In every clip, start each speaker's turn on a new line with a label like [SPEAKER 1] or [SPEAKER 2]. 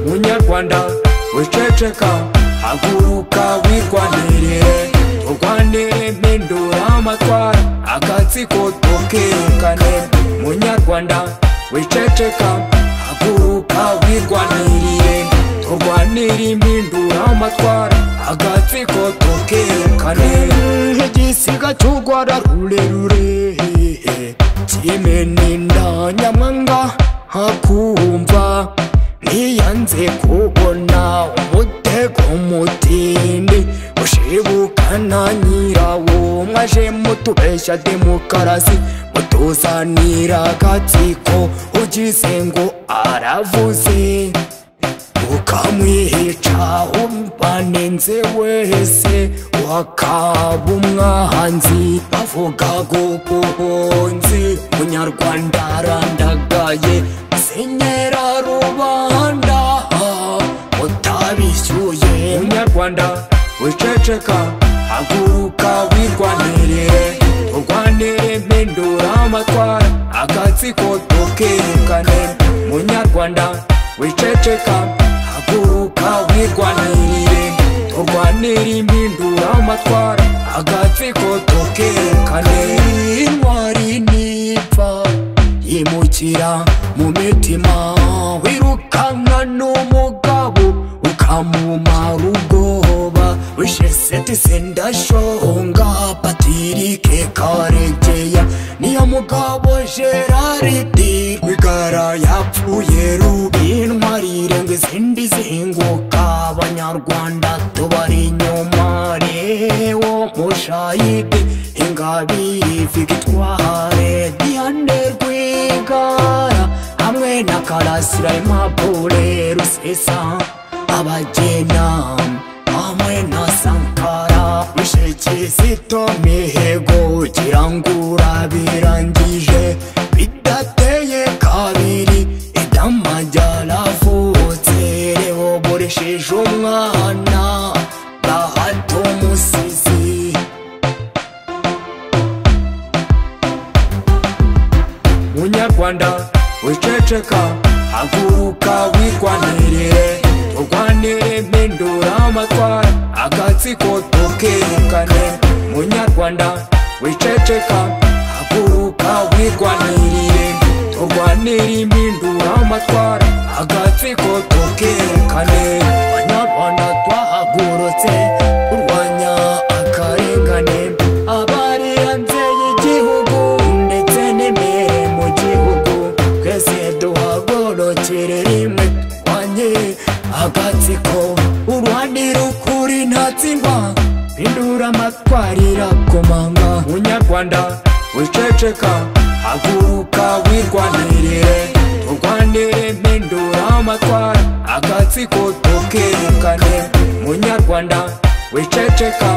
[SPEAKER 1] munyarwanda wiceceka haguruka wirwanire turwanire mpindura amatwara agatsiko tukirukane munyarwanda wiceceka haguruka wirwaniriye turwanire impindura amatwara agatsiko tukirukane igisiga cy'urwara rurerure kimeninda nyamwanga hakumva ntiyanze kubona umutego mutindi ushibukana nyirawo mwaje mutubeshya demokarasi mutuzanira agatsiko ugize ngo aravuze ukamwihica umbanenze wese wakaba umwahanzi bavuga gubuhunzi munyarwanda arandagaye senyera rubanda utabishyuye munyarwanda wiceceka haguruka wirwanire turwanire mpindura amatwara agatsiko tukerekane munyarwanda wiceceka haguruka wirwanirire turwanire impindura amatwara agatsiko tukerekane intwari nipfa yimukira mu mitima wirukanka n'umugabo ukamumara ubwoba wisheseti sendashonga patirike karegeya niyo mugabo geraridi rwigara yapfuye rubi intwari irenga izindi zinguka abanyarwanda tubari inyuma rewo mushayidi ingabiri vigitware diane rwigara hamwe na karasira impapure rusesa abagena hamwe na sankara wishe kizito mihigo kirangura birangije bidateye kabiri idama ryaravutse rewo buresheje umwana bahato umusizi munyarwanda wiceceka haguruka wirwanirire turwanire mpindura amatwara agatsiko tukerekane munyarwanda wiceceka haguruka wirwanirire turwanire impindura amatwara agatsiko tukerekane banyarwanda twahagurutse turwanya akarengane abari hanze y'igihugu ndetse n'imbere mu gihugu twese duhagurukire rimwe turwanye agatsiko urwanira ukuri ntatsindwa pindura amatwarira komanga munyarwanda wiceceka haguruka wirwanirire turwanire mpindura amatwara agatsiko tukerekane munyarwanda wiceceka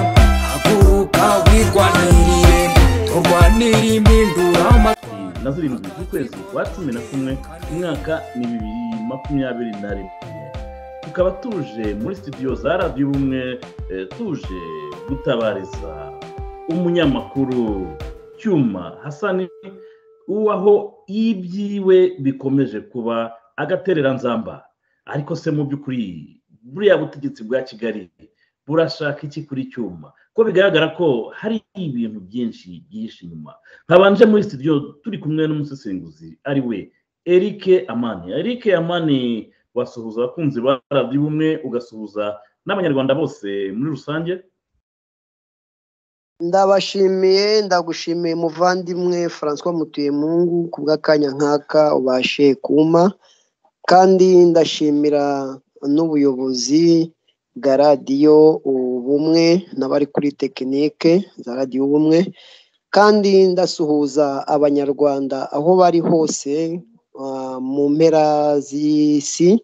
[SPEAKER 1] haguruka wirwanirire turwanire impindura amatwara
[SPEAKER 2] na zirindwi z'ukwezi kwa cumi na kumwe umwaka ni bibiri makumyabiri na rimwe tukaba tuje muri studio za radiyo ubumwe eh, tuje gutabariza umunyamakuru cyuma hasani uwaho ibyiwe bikomeje kuba agatereranzamba ariko se mu by'ukuri buriya butegetsi bwa kigali burashaka iki kuri cyuma ko bigaragara ko hari ibintu byinshi byihishe inyuma nkabanje muri studio turi kumwe n'umusesenguzi ari we erike amani erike amani wasuhuza abakunzi ba radiyo ubumwe ugasuhuza n'abanyarwanda bose muri rusange
[SPEAKER 3] ndabashimiye ndagushimiye muvandimwe francois mutuyemungu ku bw'akanya nk'aka ubashe kuma kandi ndashimira n'ubuyobozi bwa radiyo ubumwe n'abari kuri tekinike za radiyo ubumwe kandi ndasuhuza abanyarwanda aho bari hose ah, mu mpera z'isi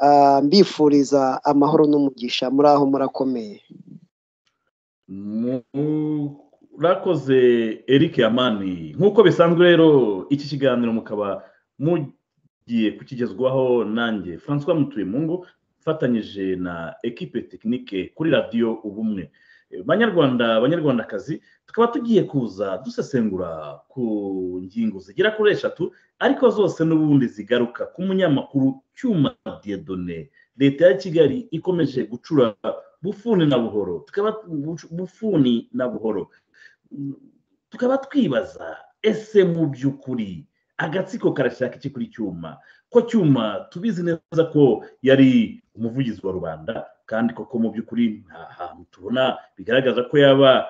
[SPEAKER 3] ah, mbifuriza amahoro n'umugisha muri aho murakomeye
[SPEAKER 2] murakoze eric yamani nk'uko bisanzwe rero iki kiganiro mukaba mugiye kukigezwaho nanjye francois mutuyemungu ufatanyije na ekipe tekinike kuri radiyo ubumwe banyarwanda banyarwandakazi tukaba tugiye kuza dusesengura ku ngingo zigera kuri eshatu ariko zose n'ubundi zigaruka ku munyamakuru cyuma diyedone leta ya kigali ikomeje gucura bufuni na buhoro tukaba bufuni na buhoro tukaba twibaza ese mu by'ukuri agatsiko karashaka iki kuri cyuma ko cyuma tubizi neza ko yari umuvugizi wa rubanda kandi koko mu by'ukuri nta hantu tubona bigaragaza ko yaba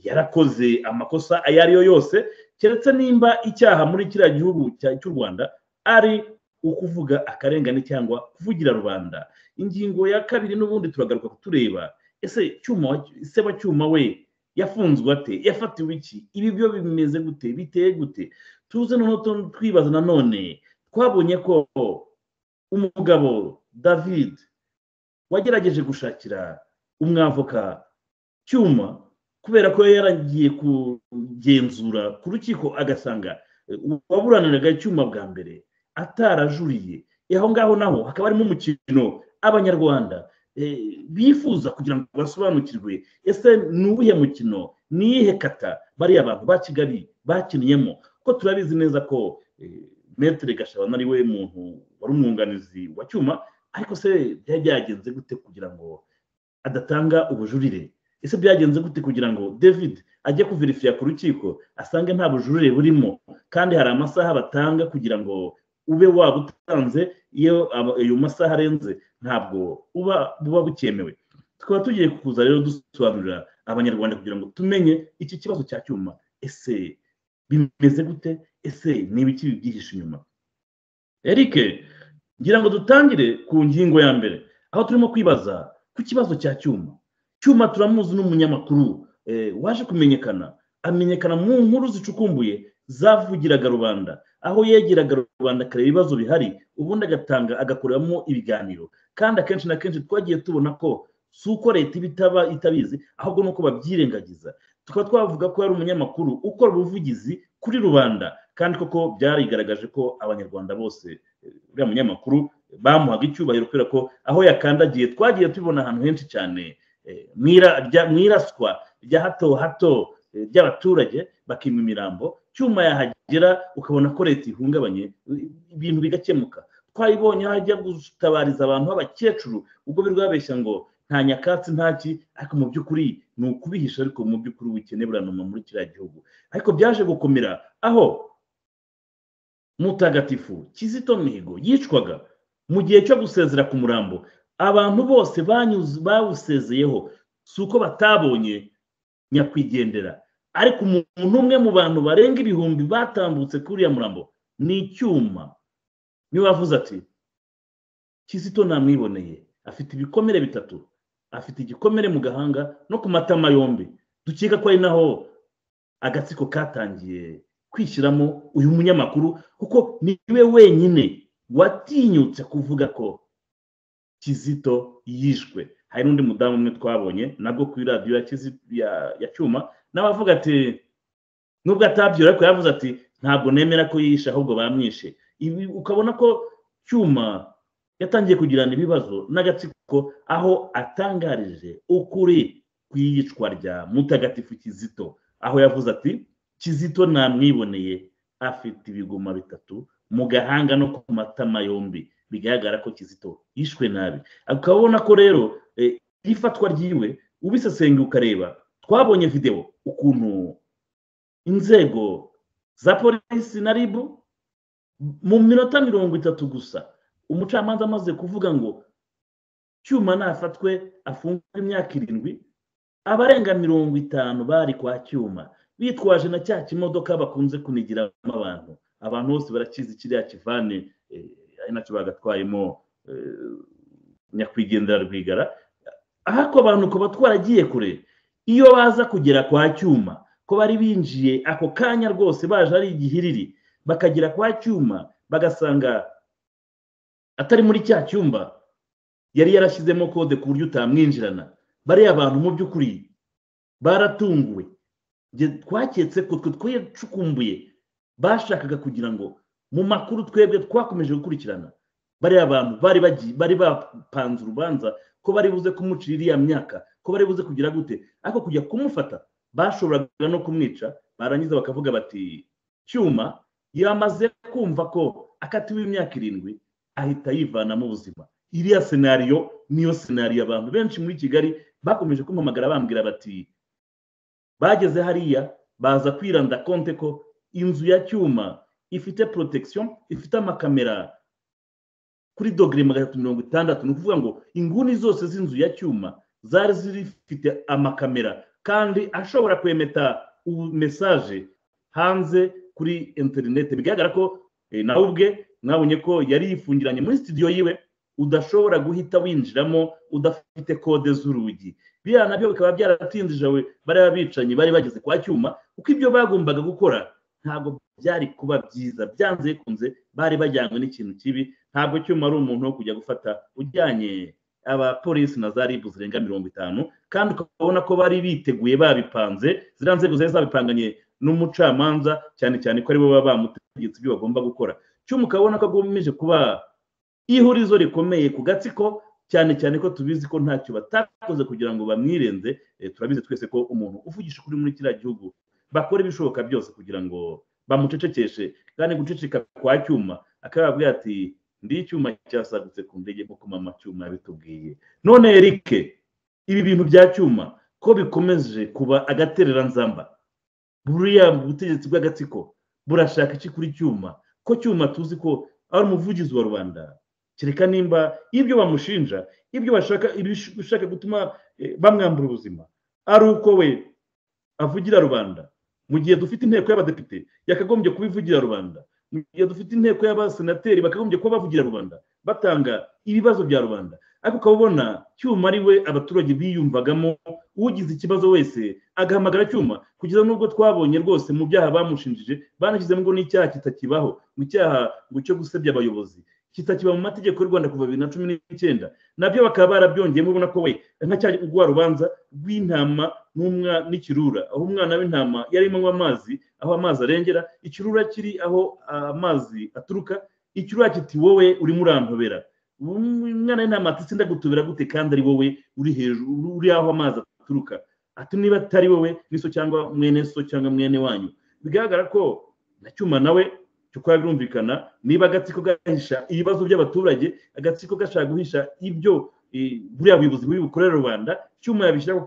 [SPEAKER 2] yarakoze amakosa ayo ari yo yose keretse nimba icyaha muri kiriya gihugu cy'u rwanda ari ukuvuga akarengane cyangwa kuvugira rubanda ingingo ya kabiri n'ubundi turagaruka kutureba ese cyuma ese wa cyuma we yafunzwe ate yafatiwe iki ibi byo bimeze gute biteye gute tuze noneho twibaza nanone twabonye ko umugabo david wagerageje gushakira umwavoka cyuma kubera ko yaragiye kugenzura ku rukiko agasanga uwaburaniraga icyuma bwa mbere atarajuriye aho ngaho naho hakaba harimo umukino abanyarwanda bifuza kugira ngo basobanukirwe ese ni uwuhe mukino ni iyihe kata bariya bantu ba kigali bakinniyemo ko turabizi neza ko metere gashabana ari we muntu wari umwunganizi wa cyuma ariko se byari byagenze gute kugira ngo adatanga ubujurire ese byagenze gute kugira ngo david ajye kuverifiya ku rukiko asange nta bujurire burimo kandi hari amasaha batanga kugira ngo ube waba utanze iyo ayo masaha arenze ntabwo uba buba bukemewe tukaba tugiye kuza rero dusobanurira abanyarwanda kugira ngo tumenye iki kibazo cya cyuma ese bimeze gute ese ni ibiki bibyihishe inyuma eric ngira ngo dutangire ku ngingo ya mbere aho turimo kwibaza ku kibazo cya cyuma cyuma turamuzi n'umunyamakuru waje kumenyekana amenyekana mu nkuru zicukumbuye zavugiraga rubanda aho yegeraga rubanda akareba ibibazo bihari ubundi agatanga agakoreramo ibiganiro kandi akenshi na kenshi twagiye tubona ko si uko leta iba itabizi ahubwo ni uko babyirengagiza tukaba twavuga ko yari umunyamakuru ukora ubuvugizi kuri rubanda kandi koko byarigaragaje ko abanyarwanda bose uriya munyamakuru bamuhaga icyubahiro kubera ko aho yakandagiye twagiye tubibona ahantu henshi cyane mu iraswa rya hato hato ry'abaturage bakima imirambo cyuma yahagera ukabona ko leta ihungabanye ibintu bigakemuka twayibonye aho ajya gutabariza abantu b'abakecuru ubwo biri babeshya ngo nta nyakatsi ntaki ariko mu by'ukuri ni ukubihisha ariko mu by'ukuri ubukene buranuma muri kiriya gihugu ariko byaje gukomera aho mutagatifu kizito mihigo yicwaga mu gihe cyo gusezera ku murambo abantu bose bawusezeyeho si uko batabonye nyakwigendera ariko umuntu umwe mu bantu barenga ibihumbi batambutse kuri uriya murambo ni icyuma niwe wavuze ati kizito namwiboneye afite ibikomere bitatu afite igikomere mu gahanga no ku matama yombi dukeka ko ari naho agatsiko katangiye kwishyiramo uyu munyamakuru kuko niwe wenyine watinyutse kuvuga ko kizito yishwe hari n'undi mudamu umwe twabonye nabwo kuri radiyo ya cyuma nawe avuga ati nubwo atabyura ariko yavuze ati ntabwo nemera ko yishe ahubwo bamwishe ibi ukabona ko cyuma yatangiye kugirana ibibazo n'agatsiko aho atangarije ukuri ku iyicwa rya mutagatifu kizito aho yavuze ati kizito namwiboneye afite ibiguma bitatu mu gahanga no ku matama yombi bigaragara ko kizito yishwe nabi ukabona ko rero ifatwa ryiwe ubisesengeye ukareba twabonye videwo ukuntu inzego za polisi na ribu mu minota mirongo itatu gusa umucamanza amaze kuvuga ngo cyuma nafatwe afungwa imyaka irindwi abarenga mirongo itanu bari kwa cyuma bitwaje na cya kimodoka bakunze kunigiramo abantu abantu bose barakizi kiriya kivane ari nacyo bagatwayemo nyakwigendera rwigara ariko abantu kuba twaragiye kure iyo baza kugera kwa cyuma ko bari binjiye ako kanya rwose baje ari igihiriri bakagera kwa cyuma bagasanga atari muri cya cyumba yari yarashyizemo kode ku buryo utamwinjirana bariya abantu mu by'ukuri baratunguwe twaketse ko twe twacukumbuye bashakaga kugira ngo mu makuru twebwe twakomeje gukurikirana bariya bantu bari bari bapanze urubanza ko bari buze kumucira iriya myaka ko bari buze kugira gute ariko kujya kumufata bashoboraga no kumwica barangiza bakavuga bati cyuma yamaze kumva ko akatiwe imyaka irindwi ahita yivanamo ubuzima iriya senariyo niyo senariyo abantu benshi muri kigali bakomeje kumpamagara bambwira bati bageze hariya baza kwiranda konte ko inzu ya cyuma ifite protection ifite amakamera kuri dogere magana atatu mirongo itandatu ni ukuvuga ngo inguni zose z'inzu ya cyuma zari zifite amakamera kandi ashobora kwemeta mesaje hanze kuri interineti bigaragara ko nawe ubwe mwabonye ko yari yifungiranye muri sitidiyo yiwe udashobora guhita winjiramo udafite kode z'urugi biriya nabyo bikaba byaratinjije bariya bicanyi bari bageze kwa cyuma kuko ibyo bagombaga gukora ntabwo byari kuba byiza byanze bikunze bari bajyanywe n'ikintu kibi ntabwo cyuma ari umuntu wo kujya gufata ujyanye abapolisi na za ribu zirenga mirongo itanu kandi ukabona ko bari biteguye babipanze ziriya nzego zari zabipanganye n'umucamanza cyane cyane ko aribo baba bamutegetse ibyo bagomba gukora cyuma ukabona ko agomeje kuba ihurizo rikomeye ku gatsiko cyane cyane ko tubizi ko ntacyo batakoze kugira ngo bamwirenze turabizi twese ko umuntu uvugisha ukuri muri kiriya gihugu bakora ibishoboka byose kugira ngo bamucecekeshe kandi guceceka kwa cyuma akaba yababwira ati ndi icyuma cyasagutse ku ndege nk'uko mama cyuma yabitubwiye none eric ibi bintu bya cyuma ko bikomeje kuba agatereranzamba buriya butegetsi bw'agatsiko burashaka iki kuri cyuma ko cyuma tuzi ko ari umuvugizi wa rubanda kereka nimba ibyo bamushinja ibyo bashaka ibishaka gutuma bamwambura ubuzima ari uko we avugira rubanda mu gihe dufite inteko y'abadepite yakagombye kuba ivugira rubanda mu gihe dufite inteko y'abasenateri bakagombye kuba bavugira rubanda batanga ibibazo bya rubanda ariko ukaba ubona cyuma ari we abaturage biyumvagamo ugize ikibazo wese agahamagara cyuma kugeza n'ubwo twabonye rwose mu byaha bamushinjije banashyizemo ngo n'icyaha kitakibaho mu cyaha ngo cyo gusebya abayobozi kitakiba mu mategeko y'u rwanda kuva bibiri na cumi n'icyenda nabyo bakaba barabyongeyemo ubona ko we ntacyari ugwa rubanza rw'intama n'ikirura aho umwana w'intama yari anywa amazi aho amazi arengera ikirura kiri aho amazi aturuka ikirura kiti wowe urimo urantobera umwana w'intama ati sindagutobera gute kandi ari wowe uri hejuru uri aho amazi aturuka ati niba atari wowe niso cyangwa mwene so cyangwa mwene wanyu bigaragara ko na cyuma nawe kuko birumvikana niba agatsiko gahisha ibibazo by'abaturage agatsiko gashaka guhisha ibyo buriya buyobozi buri bukorera rubanda cyuma yabishyira ku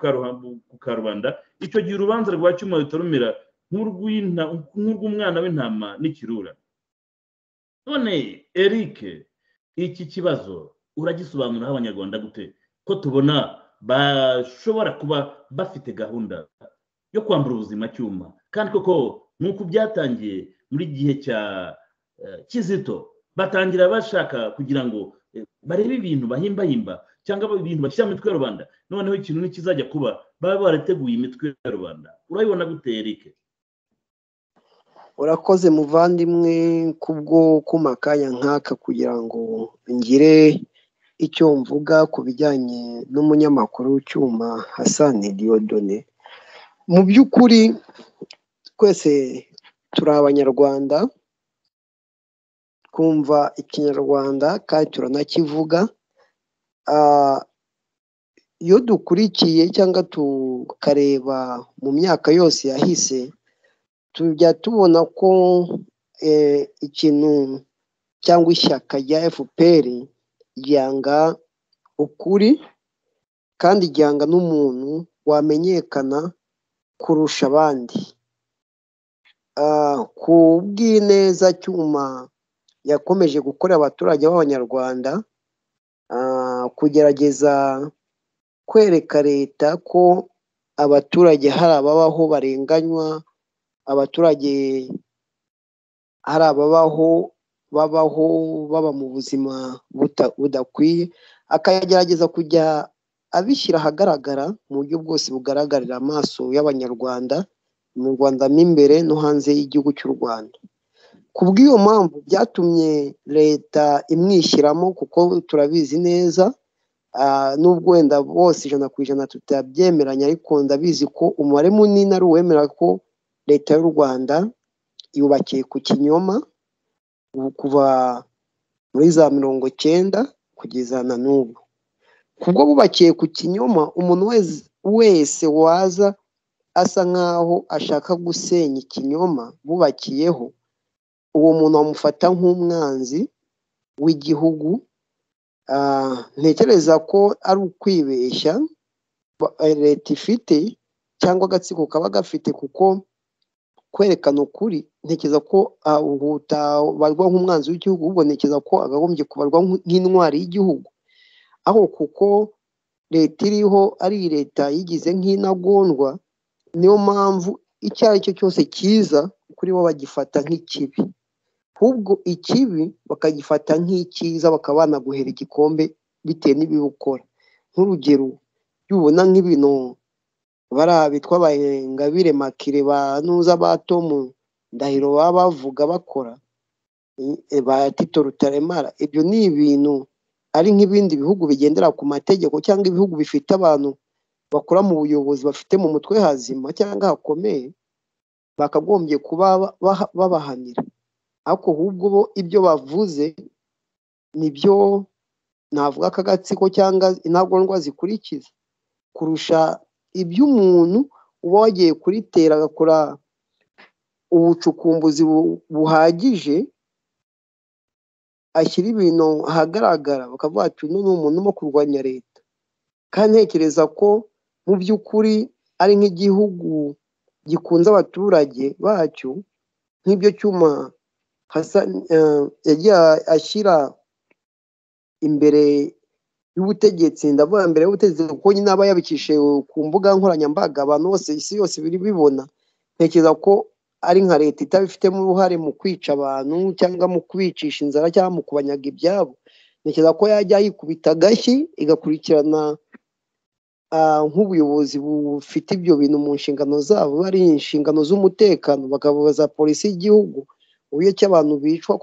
[SPEAKER 2] karubanda icyo gihe urubanza rwa cyuma rutarumira nk'urw'umwana w'intama n'ikirura none eric iki kibazo uragisobanuraho abanyarwanda gute ko tubona bashobora kuba bafite gahunda yo kwambura ubuzima cyuma kandi koko nk'uko byatangiye muri gihe cya kizito batangira bashaka kugira ngo barebe ibintu bahimbahimba cyangwa ibintu bashyira mu mitwe ya rubanda noneho ikintu nikizajya kuba baba barateguye imitwe ya rubanda urabibona gute eric
[SPEAKER 3] urakoze muvandimwe kubwo kuma akanya nk'aka kugira ngo ngire icyo mvuga ku bijyanye n'umunyamakuru w'icyuma hasani diyodone mu by'ukuri twese turi abanyarwanda twumva ikinyarwanda kandi turanakivuga iyo dukurikiye cyangwa tukareba mu myaka yose yahise tujya tubona ko ikintu cyangwa ishyaka rya fpr ryanga ukuri kandi ryanga n'umuntu wamenyekana kurusha abandi ku bw'ineza cyuma yakomeje gukorera abaturage b'abanyarwanda kugerageza kwereka leta ko abaturage hari ababaho barenganywa abaturage hari ababaho babaho baba mu buzima budakwiye akagerageza kujya abishyira ahagaragara mu buryo bwose bugaragarira amaso y'abanyarwanda mu rwanda mo imbere no hanze y'igihugu cy'u rwanda ku bw'iyo mpamvu byatumye leta imwishyiramo kuko turabizi neza nubwo wenda bose ijana ku ijana tutabyemeranya ariko ndabizi ko umubare munini ari uwemera ko leta y'u rwanda yubakiye ku kinyoma kuva muri za mirongo cyenda kugeza na n'ubu kubwo bubakiye ku kinyoma umuntu wese waza asa nk'aho ashaka gusenya ikinyoma bubakiyeho uwo muntu bamufata nk'umwanzi w'igihugu ntekereza ko ari ukwibeshya leta ifite cyangwa agatsiko kaba gafite kuko kwerekana ukuri ntekereza ko utabarwa nk'umwanzi w'igihugu ahubwo ntekereza ko agahombye kubarwa nk'intwari y'igihugu aho kuko leta iriho ari leta yigize nk'intagondwa niyo mpamvu icyo ari cyo cyose cyiza kuri bo bagifata nk'ikibi ahubwo ikibi bakagifata nk'icyiza bakaba banaguhera igikombe bitewe n'ibibukora nk'urugero yubona nk'ibintu bariya bitwa abayengabire makire ba nuza ba tomu ndahiro baba bavuga bakora ba tito rutaremara ibyo ni ibintu ari nk'ibindi bihugu bigendera ku mategeko cyangwa ibihugu bifite abantu bakora mu buyobozi bafite mu mutwe hazima cyangwa hakomeye bakagombye kuba babahanira ariko ahubwo bo ibyo bavuze nibyo navuga ko agatsiko cyangwa intagondwa zikurikiza kurusha iby'umuntu uba wagiye kuritera agakora ubucukumbuzi buhagije ashyira ibintu ahagaragara bakavuga ati uno ni umuntu urimo kurwanya leta kandi ntekereza ko mu by'ukuri ari nk'igihugu gikunze abaturage bacyo nk'ibyo cyuma yagiye ashyira imbere y'ubutegetsi ndavuga mbere y'ubutegetsi kuko nyine aba yabikishije ku mbuga nkoranyambaga abantu bose isi yose biri bibona ntekereza ko ari nka leta itabifitemo uruhare mu kwica abantu cyangwa mu kubicisha inzara cyangwa mu kubanyaga ibyabo ntekereza ko yajya yikubita agashyi igakurikirana nk'ubuyobozi bufite ibyo bintu mu nshingano zabo ari inshingano z'umutekano bakabaza polisi y'igihugu uburyo ki abantu bicwa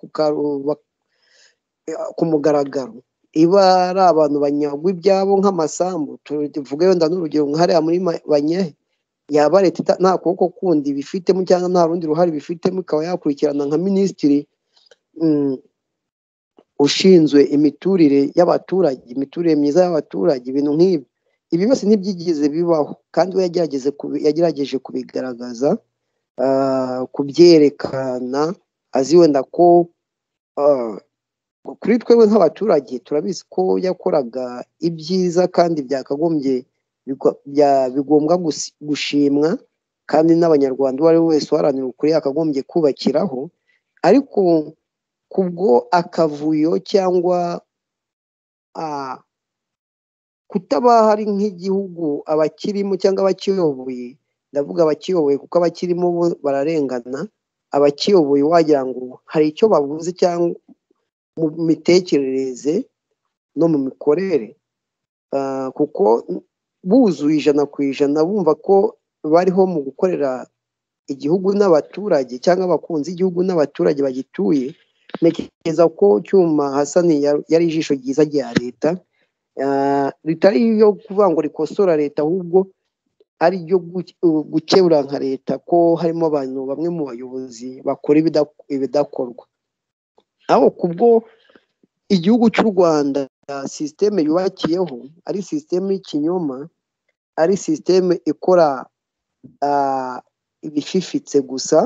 [SPEAKER 3] ku mugaragaro iba ari abantu banyagwa ibyabo nk'amasambu tuvuge wenda n'urugero nkahariya muri banyehe yaba leta nta kuboko kundi bifitemo cyangwa nta rundi ruhare bifitemo ikaba yakurikirana nka minisitiri ushinzwe imiturire y'abaturage imiturire myiza y'abaturage ibintu nk'ibi ibi byose ntibyigize bibaho kandi we yagerageje kubigaragaza kubyerekana azi wenda ko kuri twewe nk'abaturage turabizi ko yakoraga ibyiza kandi byakagombye bigombwa gushimwa kandi n'abanyarwanda uwo ari we wese uharanira ukuri yakagombye kubakiraho ariko kubwo akavuyo cyangwa kutaba hari nk'igihugu abakirimo cyangwa abakiyoboye ndavuga abakiyoboye kuko abakirimo bo bararengana abakiyoboye wagira ngo hari icyo babuze cyangwa mu mitekerereze no mu mikorere kuko buzuye ijana ku ijana bumva ko bariho mu gukorera igihugu n'abaturage cyangwa abakunzi igihugu n'abaturage bagituye ntekereza ko cyuma hasani yari ijisho ryiza rya leta ritari iyo kuvuga ngo rikosora leta ahubwo ari ryo gukebura nka leta ko harimo abantu bamwe mu bayobozi bakora ibidakorwa aho kubwo igihugu cy'u rwanda sisiteme yubakiyeho ari sisiteme y'ikinyoma ari sisiteme ikora ibififitse gusa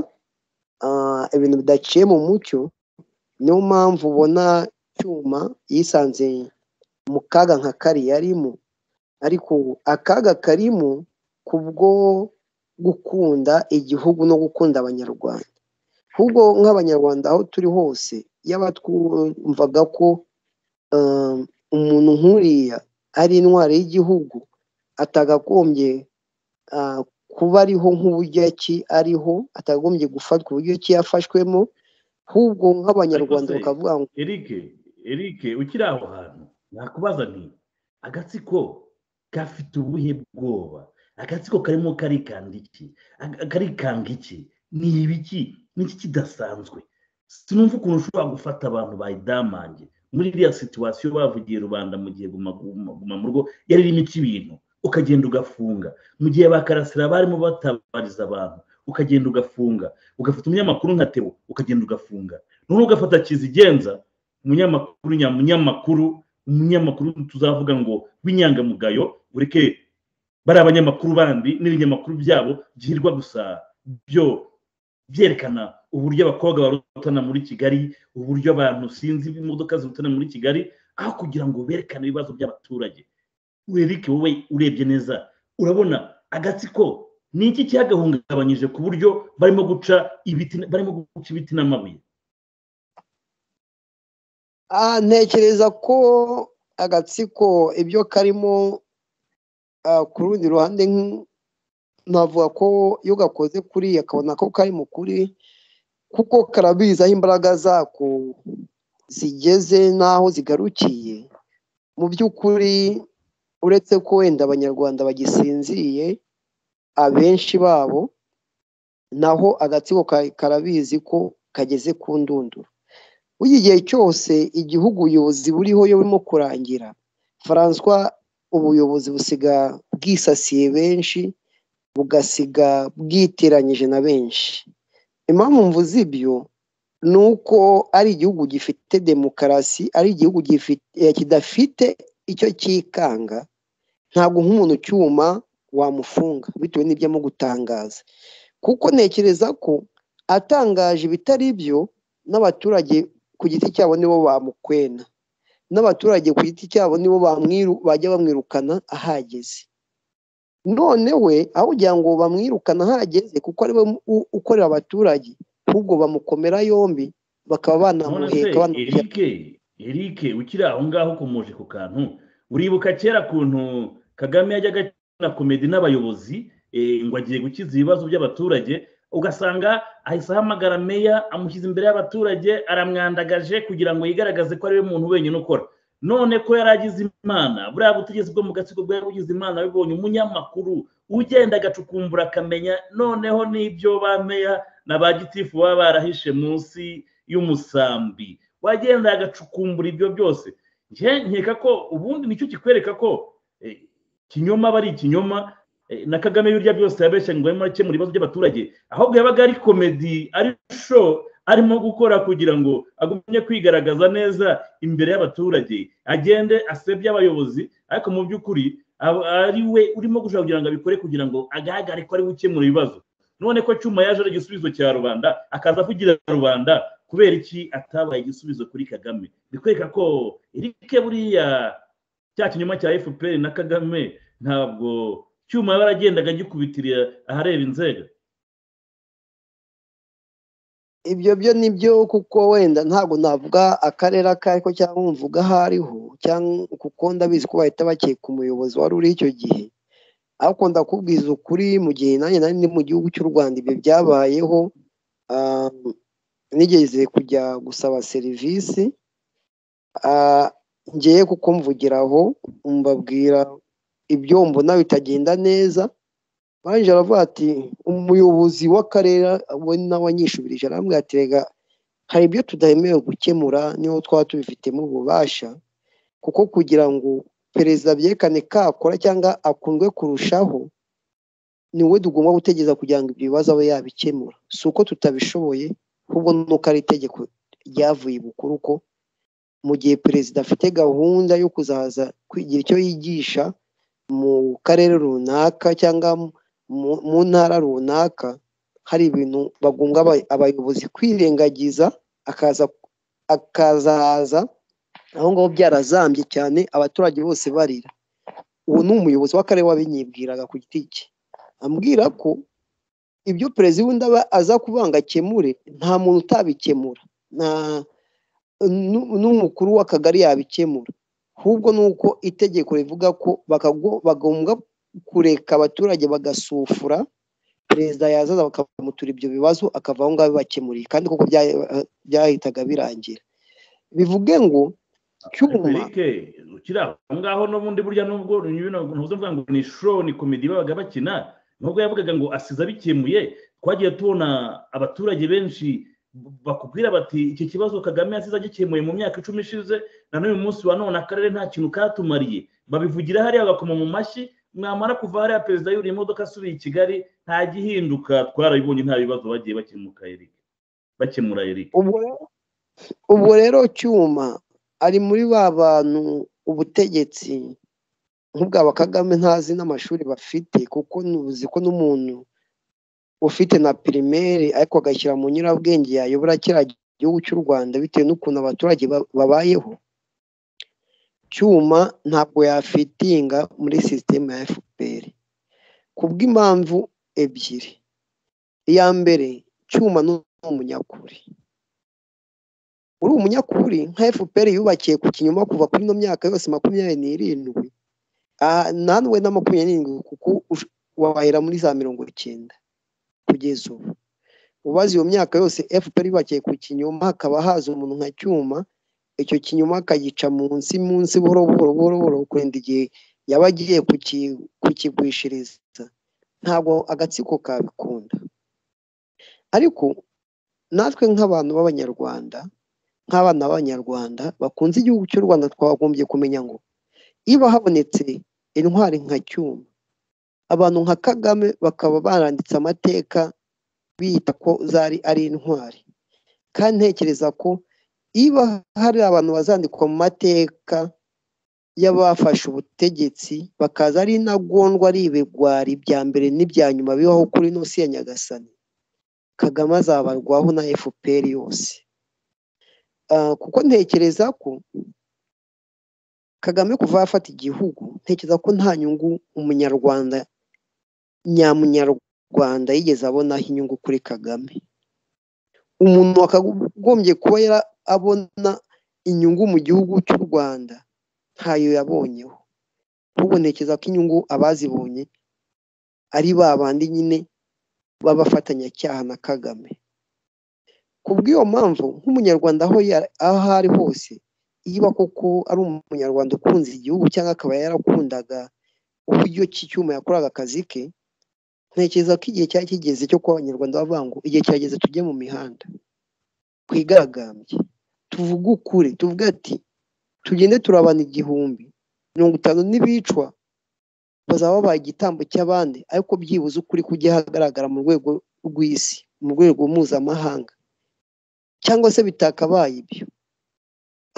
[SPEAKER 3] ibintu bidaciye mu mucyo niyo mpamvu ubona cyuma yisanze mu kaga nka kariya arimo ariko akaga karimo kubwo gukunda igihugu no gukunda abanyarwanda ahubwo nk'abanyarwanda aho turi hose yaba twumvaga ko umuntu nk'uriya ari intwari y'igihugu atagagombye kuba ariho nk'uburyo ki ariho atagagombye gufatwa uburyo ki yafashwemo ahubwo nk'abanyarwanda bakavuga ngo
[SPEAKER 2] erike erike ukiri aho hantu nakubaza nti agatsiko gafite ubuhe bwoba agatsiko karimo karikanga iki karikanga iki ni ibiki n'iki kidasanzwe sinumva ukuntu ushobora gufata abantu bayidamange muri iriya situwasiyo bavugiye rubanda mu gihe guma mu rugo yari irimo iki bintu ukagenda ugafunga mu gihe bakarasira barimo batabariza abantu ukagenda ugafunga ugafata umunyamakuru nka tebo ukagenda ugafunga noneho ugafata kizigenza umunyamakuru nyamunyamakuru umunyamakuru tuzavuga ngo w'inyangamugayo ureke bari abanyamakuru bandi n'ibinyamakuru byabo byirwa gusa byo byerekana uburyo abakobwa barutana muri kigali uburyo abantu sinzi imodoka zirutana muri kigali aho kugira ngo berekane ibibazo by'abaturage urerike wowe urebye neza urabona agatsiko ni iki cyagahungabanyije ku buryo barimo guca ibiti barimo guca ibiti n'amabuye
[SPEAKER 3] ntekereza ko agatsiko ibyo karimo ku rundi ruhande navuga ko iyo gakoze kuri akabona ko kari mu kuri kuko karabizi aho imbaraga zako zigeze n'aho zigarukiye mu by'ukuri uretse ko wenda abanyarwanda bagisinziriye abenshi babo naho agatsiko karabizi ko kageze ku ndunduro burya igihe cyose igihugu ubuyobozi buriho iyo burimo kurangira faranswa ubuyobozi busiga bwisasiye benshi bugasiga bwiteranyije na benshi impamvu mvuze ibyo ni uko ari igihugu gifite demokarasi ari igihugu kidafite icyo cyikanga ntabwo nk'umuntu ucyuma wamufunga bitewe n'ibyo arimo gutangaza kuko ntekereza ko atangaje ibitari byo n'abaturage ku giti cyabo nibo bamukwena n'abaturage ku giti cyabo nibo bajya bamwirukana ahageze none we aho ugira ngo bamwirukane ahageze kuko ari we ukorera abaturage ahubwo bamukomera yombi bakaba banamuheka
[SPEAKER 2] erike erike ukiri aho ngaho ukomoje ku kantu uribuka kera kuntu kagame yajyaga na komedi n'abayobozi ngo agiye gukiza ibibazo by'abaturage ugasanga ahise ahamagara meya amushyize imbere y'abaturage aramwandagaje kugira ngo yigaragaze ko ariwe muntu wenyine ukora none ko yari agize imana buriya butegetsi bwo mu gatsiko bwari bugize imana bibonye umunyamakuru ugenda agacukumbura akamenya noneho n'ibyo ba meya na ba gitifu baba barahishe munsi y'umusambi wagenda agacukumbura ibyo byose nkeka ko ubundi nicyo kikwereka ko ikinyoma aba ari ikinyoma na kagame birya byose yabeshya ngo arimo arakemura ibibazo by'abaturage ahubwo yabaga ari komedi ari sho arimo gukora kugira ngo agumye kwigaragaza neza imbere y'abaturage agende asebye abayobozi ariko mu by'ukuri ari we urimo gushaka kugira ngo abikore kugira ngo agaragare ko ari gukemura ibibazo none ko cyuma yaje ari igisubizo cya rubanda akaza kugira rubanda kubera iki atabaye igisubizo kuri kagame bikwereka ko irike buriya cya kinyoma cya fpr na kagame ntabwo cyuma yaba aragendaga agikubitirira ahareba inzego
[SPEAKER 3] ibyo byo ni byo kuko wenda ntabwo navuga akarere ako ariko cyangwa mvuga aho ariho kuko ndabizi ko bahita bakeka umuyobozi wari uri icyo gihe ariko ndakubwiza ukuri mu gihe nanjye nari ni mu gihugu cy'u rwanda ibyo byabayeho nigeze kujya gusaba serivisi ngiye kuko mvugiraho mbabwira ibyo mbona bitagenda neza baje aravuga ati umuyobozi w'akarere we nawe anyishubirije arambwira ati rega hari ibyo tudahemerewe gukemura niho twaba tubifitemo ububasha kuko kugira ngo perezida abyekane kakora cyangwa akundwe kurushaho ni we tugomba gutegereza kugira ngo ibyo bibazo abe yabikemura si uko tutabishoboye ahubwo nuko ari itegeko ryavuye bukuru ko mu gihe perezida afite gahunda yo kuzaza kwigira icyo yigisha mu karere runaka cyangwa mu ntara runaka hari ibintu bagunga abayobozi kwirengagiza akazaza aho ngaho byarazambye cyane abaturage bose barira ubu ni umuyobozi w'akarere wabinyibwiraga ku giti cye ambwira ko ibyo perezida wenda aza kuvanga akemure nta muntu utabikemura n'umukuru w'akagari yabikemura ahubwo ni uko itegeko rivuga ko bagomba kureka abaturage bagasufura perezida yazaza bakamutura ibyo bibazo akava aho ngaho bibakemuriye kandi kuko byahitaga birangira bivuge ngo
[SPEAKER 2] cyuma ukiri aho ngaho n'ubundi burya nubwo ntuvuga ngo ni shoro ni komedi babaga bakina nubwo yavugaga ngo asize abikemuye twagiye tubona abaturage benshi bakubwira bati iki kibazo kagame yasize agikemuye mu myaka icumi ishize na n'uyu munsi wa none akarere nta kintu katumariye babivugira hariya bakoma mu mashyi mwamara kuva hariya perezida yuriye imodoka asubiye i kigali nta gihinduka twarabibonye nta bibazo bagiye bakemuka erike bakemura erike
[SPEAKER 3] ubwo rero cyuma ari muri ba bantu ubutegetsi nk'ubwa kagame ntazi n'amashuri bafite kuko uzi ko n'umuntu ufite na pirimeri ariko agashyira mu nyurabwenge yayobora kiriya gihugu cy'u rwanda bitewe n'ukuntu abaturage babayeho cyuma ntabwo yafitinga muri sisiteme ya fpr ku bw'impamvu ebyiri iya mbere cyuma ni umunyakuri uri umunyakuri nka fpr yubakiye ku kinyoma kuva kuri ino myaka yose makumyabiri n'irindwi nawe na makumyabiri n'irindwi kuko wahera muri za mirongo icyenda kugeza ubu ubaze iyo myaka yose fpr yubakiye ku kinyoma hakaba haza umuntu nka cyuma icyo kinyoma akagica munsi munsi buhoro buhoro buhoro buhoro kurinda igihe yaba agiye kukigwishiriza ntabwo agatsiko kabikunda ariko natwe nk'abantu b'abanyarwanda nk'abana b'abanyarwanda bakunze igihugu cy'u rwanda twagombye kumenya ngo iba habonetse intwari nka cyuma abantu nka kagame bakaba baranditse amateka bita ko zari ari intwari kandi ntekereza ko niba hari abantu bazandikwa mu mateka y'abafashe ubutegetsi bakaza ari intagondwa ari ibigwari bya mbere n'ibya nyuma bibaho kuri inosi ya nyagasani kagame azabarwaho na fpr yose kuko ntekereza ko kagame kuva yafata igihugu ntekereza ko nta nyungu umunyarwanda nyamunyarwanda yigeze abonaho inyungu kuri kagame umuntu wakagombye kuba abona inyungu mu gihugu cy'u rwanda ntayo yabonyeho bubonekeza ko inyungu abazibonye ari ba bandi nyine b'abafatanyacyaha na kagame ku bw'iyo mpamvu nk'umunyarwanda aho ari hose yiba koko ari umunyarwanda ukunze igihugu cyangwa akaba yarakundaga uburyo cy'icyuma yakoraga akazi ke ntekereza ko igihe cyari kigeze cyo kuba abanyarwanda bavangu igihe kirageze tujye mu mihanda twigaragambye tuvuge ukuri tuvuge ati tugende turabana igihumbi mirongo itanu n'ibicwa bazaba babaye igitambo cy'abandi ariko byibuze ukuri kujya hagaragara mu rwego rw'isi mu rwego mpuzamahanga cyangwa se bitakabaye ibyo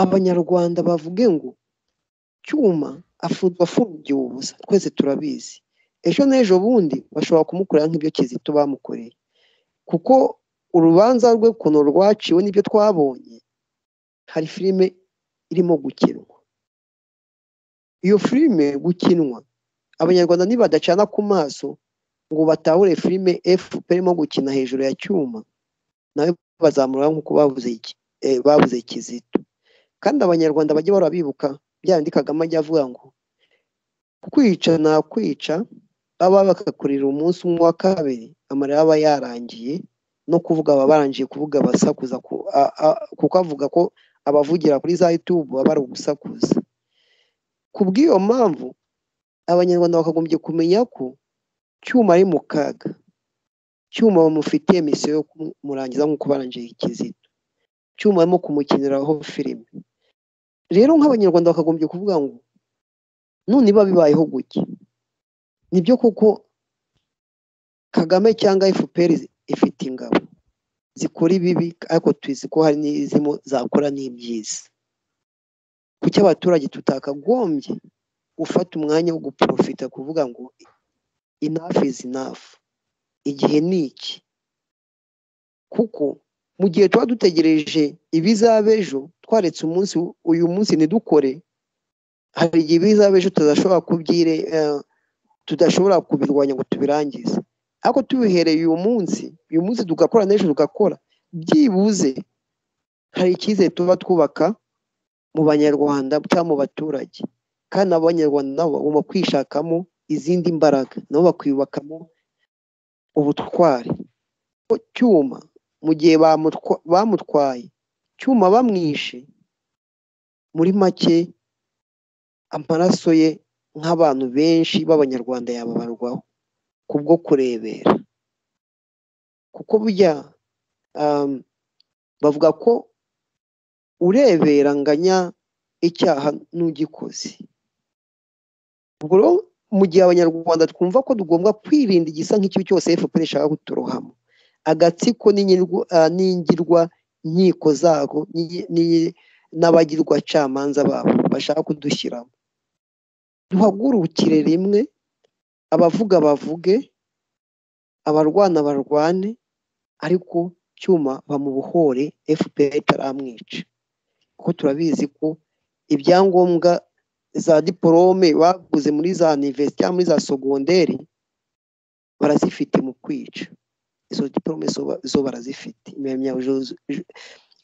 [SPEAKER 3] abanyarwanda bavuge ngo cyuma afungiwe ubusa twese turabizi ejo n'ejo bundi bashobora kumukorera nk'ibyo kizito bamukoreye kuko urubanza rwe ukuntu rwaciwe n'ibyo twabonye hari filime irimo gukinwa iyo filime gukinwa abanyarwanda nibadacana ku maso ngo batahure filime fpr irimo gukina hejuru ya cyuma nawe bazamura nk'uko babuze kizito kandi abanyarwanda bajye bahora bibuka byabindi kagame ajya avuga ngo kwica nakwica baba bakakurira umunsi umwe wa kabiri amarira aba yarangiye no kuvuga aba barangije kuvuga basakuza kuko avuga ko abavugira kuri za yutubu baba bari ugusakuza ku bw'iyo mpamvu abanyarwanda bakagombye kumenya ko cyuma ari mu kaga cyuma bamufitiye misiyo yo kumurangiza nk'uko barangije ikizito cyuma barimo kumukiniraho filime rero nk'abanyarwanda bakagombye kuvuga ngo none iba bibayeho gutya nibyo kuko kagame cyangwa fpr ifite ingabo zikora ibibi ariko tuzi ko hari n'izimo zakora n'ibyiza kuki abaturage tutakagombye gufata umwanya wo guporofita kuvuga ngo inafu izi inafu igihe ni iki kuko mu gihe tuba dutegereje ibizaba ejo twaretse umunsi uyu munsi ntidukore hari igihe ibizaba ejo tudashobora kubyire tudashobora kubirwanya ngo tubirangize ariko tubihereye uyu munsi uyu munsi tugakora n'ejo tugakora byibuze hari icyizere tuba twubaka mu banyarwanda cyangwa mu baturage kandi abanyarwanda nabo bagomba kwishakamo izindi mbaraga nabo bakiyubakamo ubutwari cyuma mu gihe bamutwaye cyuma bamwishe muri make amaraso ye nk'abantu benshi b'abanyarwanda yababarwaho kubwo kurebera kuko burya bavuga ko ureberanganya icyaha n'ugikoze ubwo rero mu gihe abanyarwanda twumva ko tugomba kwirinda igisa nk'icyo cyose fpr ishaka kuturohamo agatsiko n'ingirwa nkiko zabo n'abagirwacamanza babo bashaka kudushyiramo duhagurukire rimwe abavuga bavuge abarwana barwane ariko cyuma bamubohore fpr itaramwica kuko turabizi ko ibyangombwa za diporome baguze muri za universite cyangwa muri za sogonderi barazifite mu kwica izo diporome zo barazifite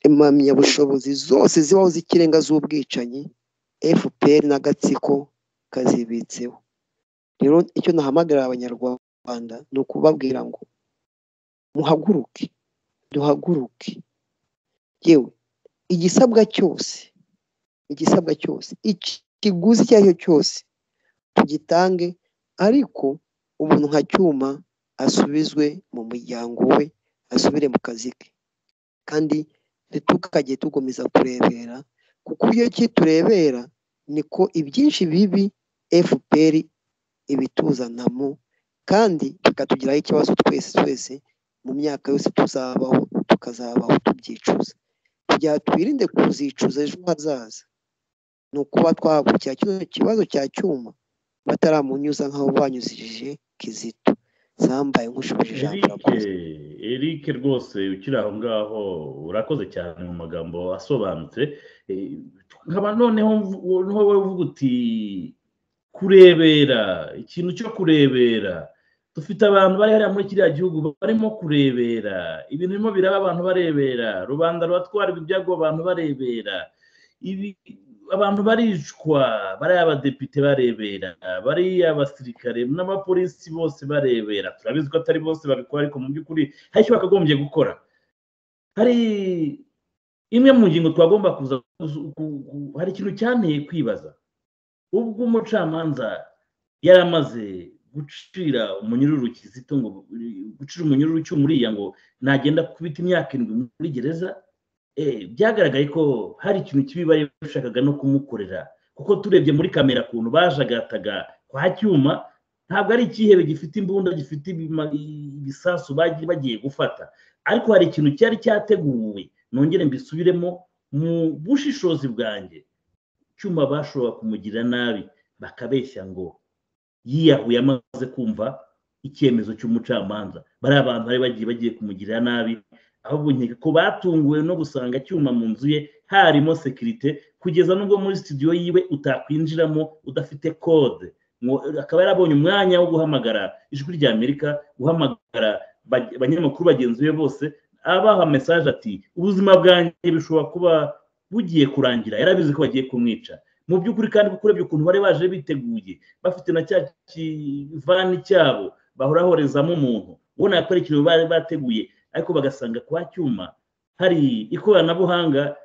[SPEAKER 3] impamyabushobozi zose zibaho z'ikirenga z'ubwicanyi fpr n'agatsiko kazibitseho rero icyo nahamagarira abanyarwanda ni ukubabwira ngo muhaguruke duhaguruke yewe igisabwa cyose igisabwa cyose ikiguzi icyo ari cyo cyose tugitange ariko umuntu nka cyuma asubizwe mu muryango we asubire mu kazi ke kandi ntitukajye tugomeza kurebera kuko iyo kiturebera niko ibyinshi bibi fpr ibituzanamo kandi bikatugiraho ikibazo twese twese mu myaka yose tuzabaho tukazabaho tubyicuza kugira twirinde kuzicuza ejo hazaza ni ukuba twahagurukira kino kibazo cya cyuma bataramunyuza nk'aho banyuzije kizito zambaye nk'ushubije ijambo
[SPEAKER 2] urakoze eric rwose ukiri aho ngaho urakoze cyane mu magambo asobanutse nkaba noneho wowe uvuga uti kurebera ikintu cyo kurebera dufite abantu bari hariya muri kiriya gihugu barimo kurebera ibintu birimo biraba abantu barebera rubanda rubatwara ibyago abantu barebera ibi abantu baricwa bari abadepite barebera bari abasirikare n'abapolisi bose barebera turabizi ko atari bose babikora ariko mu by'ukuri hari icyo bakagombye gukora hari imwe mu ngingo twagomba kuza hari ikintu cyanteye kwibaza ubwo umucamanza yari amaze gucira umunyururu kizito ngo gucira umunyururu cy'umuriya ngo nagenda kubita imyaka irindwi muri gereza byagaragaye ko hari ikintu kibi bari bashakaga no kumukorera kuko turebye muri kamera akuntu bajagataga kwa cyuma ntabwo ari ikihebe gifite imbunda gifite ibisasu bagiye gufata ariko hari ikintu cyari cyateguwe nongere mbisubiremo mu bushishozi bwanjye cyuma bashobora kumugira nabi bakabeshya ngo yiyahuye amaze kumva icyemezo cy'umucamanza bari abantu bari bagiye bagiye kumugirira nabi ahubwo nkeka ko batunguwe no gusanga cyuma mu nzu ye harimo sekirite kugeza n'ubwo muri studio yiwe utakwinjiramo udafite kode akaba yarabonye umwanya wo guhamagara ijwi ry'amerika guhamagara abanyamakuru bagenzi be bose abaha mesaje ati ubuzima bwanjye bishobora kuba bugiye kurangira yarabizi ko bagiye kumwica mu by'ukuri kandi kuko urebye ukuntu bari baje biteguye bafite na cya kivani cyabo bahora bahorezamo umuntu ubona ko ari ikintu bari bateguye ariko bagasanga kwa cyuma hari ikoranabuhanga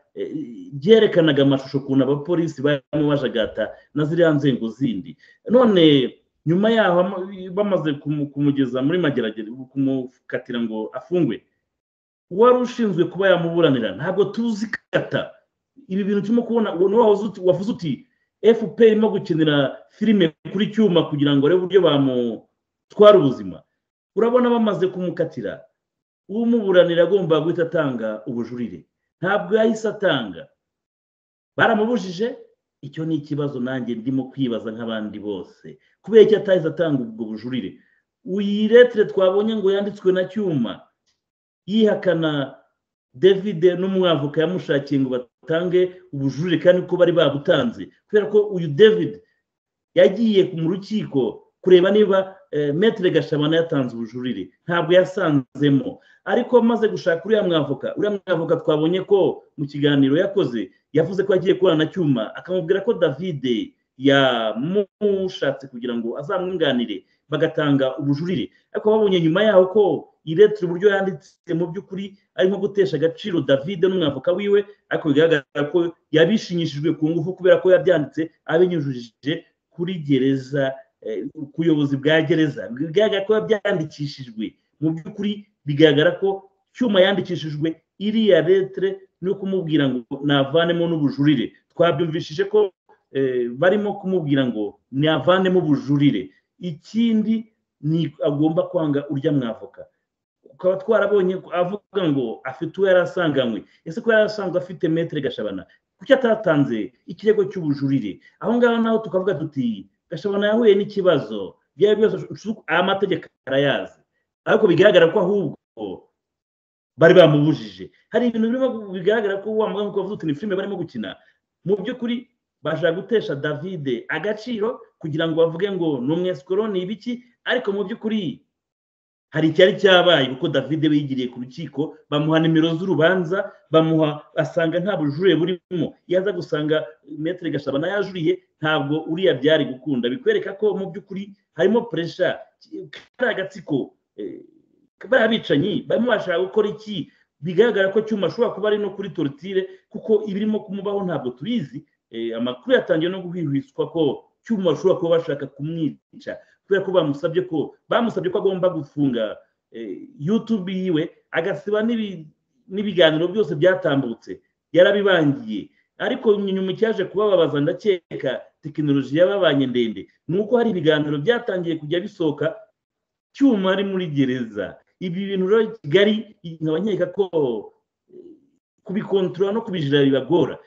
[SPEAKER 2] ryerekanaga amashusho ukuntu abapolisi barimo bajagata na ziriya nzego zindi none nyuma yaho bamaze kumugeza muri mageragere kumukatira ngo afungwe uwari ushinzwe kuba yamuburanira ntabwo tuzi kata ibi bintu turimo kubona wavuze uti fpr irimo gukenera filime kuri cyuma kugira ngo arebe uburyo bamutwara ubuzima urabona bamaze kumukatira umuburanira agomba guhita atanga ubujurire ntabwo yahise atanga baramubujije icyo ni ikibazo nanjye ndimo kwibaza nk'abandi bose kubera ko atahise atanga ubwo bujurire iyi letire twabonye ngo yanditswe na cyuma yihakana david n'umwavoka yamushakiye ngo batange ubujurire kandi ko bari babutanze kubera ko uyu david yagiye mu rukiko kureba niba metere gashabana yatanze ubujurire ntabwo yasanzemo ariko amaze gushaka uriya mwavoka uriya mwavoka twabonye ko mu kiganiro yakoze yavuze ko yagiye kurana na cyuma akamubwira ko david yamushatse kugira ngo azamwunganire bagatanga ubujurire ariko babonye nyuma yaho ko iretire uburyo yanditse mu by'ukuri ari nko gutesha agaciro david n'umwavoka wiwe ariko bigaragara ko yabishinyishijwe ku ngufu kubera ko yabyanditse abinyujije kuri gereza ku buyobozi bwa gereza bigaragara ko yabyandikishijwe mu by'ukuri bigaragara ko cyuma yandikishijwe iriya letere no kumubwira ngo navanemo n'ubujurire twabyumvishije ko barimo kumubwira ngo navanemo ubujurire ikindi ni agomba kwanga urya mwavoka ukaba twarabonye avuga ngo afite uwo yari asanganywe ese ko yari asanzwe afite metere gashabana kuki atatanze ikirego cy'ubujurire aho ngaho naho tukavuga duti gashabana yahuye n'ikibazo byaba byose amategeko arayazi ariko bigaragara ko ahubwo bari bamubujije hari ibintu birimo bigaragara ko wambaye nk'uko bavuga uti ni filime barimo gukina mu by'ukuri bashaka gutesha davide agaciro kugira ngo bavuge ngo ni umwesikoro ni ibiki ariko mu by'ukuri hari icyari cyabaye kuko davide yigiriye ku rukiko bamuha nimero z'urubanza bamuha asanga nta bujurire burimo yaza gusanga metero gashabana yajuriye ntabwo uriya byari gukunda bikwereka ko mu by'ukuri harimo puresha kariya agatsiko bariya bicanyi barimo bashaka gukora iki bigaragara ko cyuma ashobora kuba ari no kuri torutire kuko ibirimo kumubaho ntabwo tubizi amakuru yatangiye no guhwihwiswa ko cyuma bashobora kuba bashaka kumwica kubera ko bamusabye ko bamusabye ko agomba gufunga yutube yiwe agasiba n'ibiganiro byose byatambutse yarabibangiye ariko nyuma icyaje kubababaza ndakeka tekinoloji yababanye ndende ni uko hari ibiganiro byatangiye kujya bisohoka cyuma ari muri gereza ibi bintu rero kigali nkaba nkeka ko kubikontorora no kubijira bibagora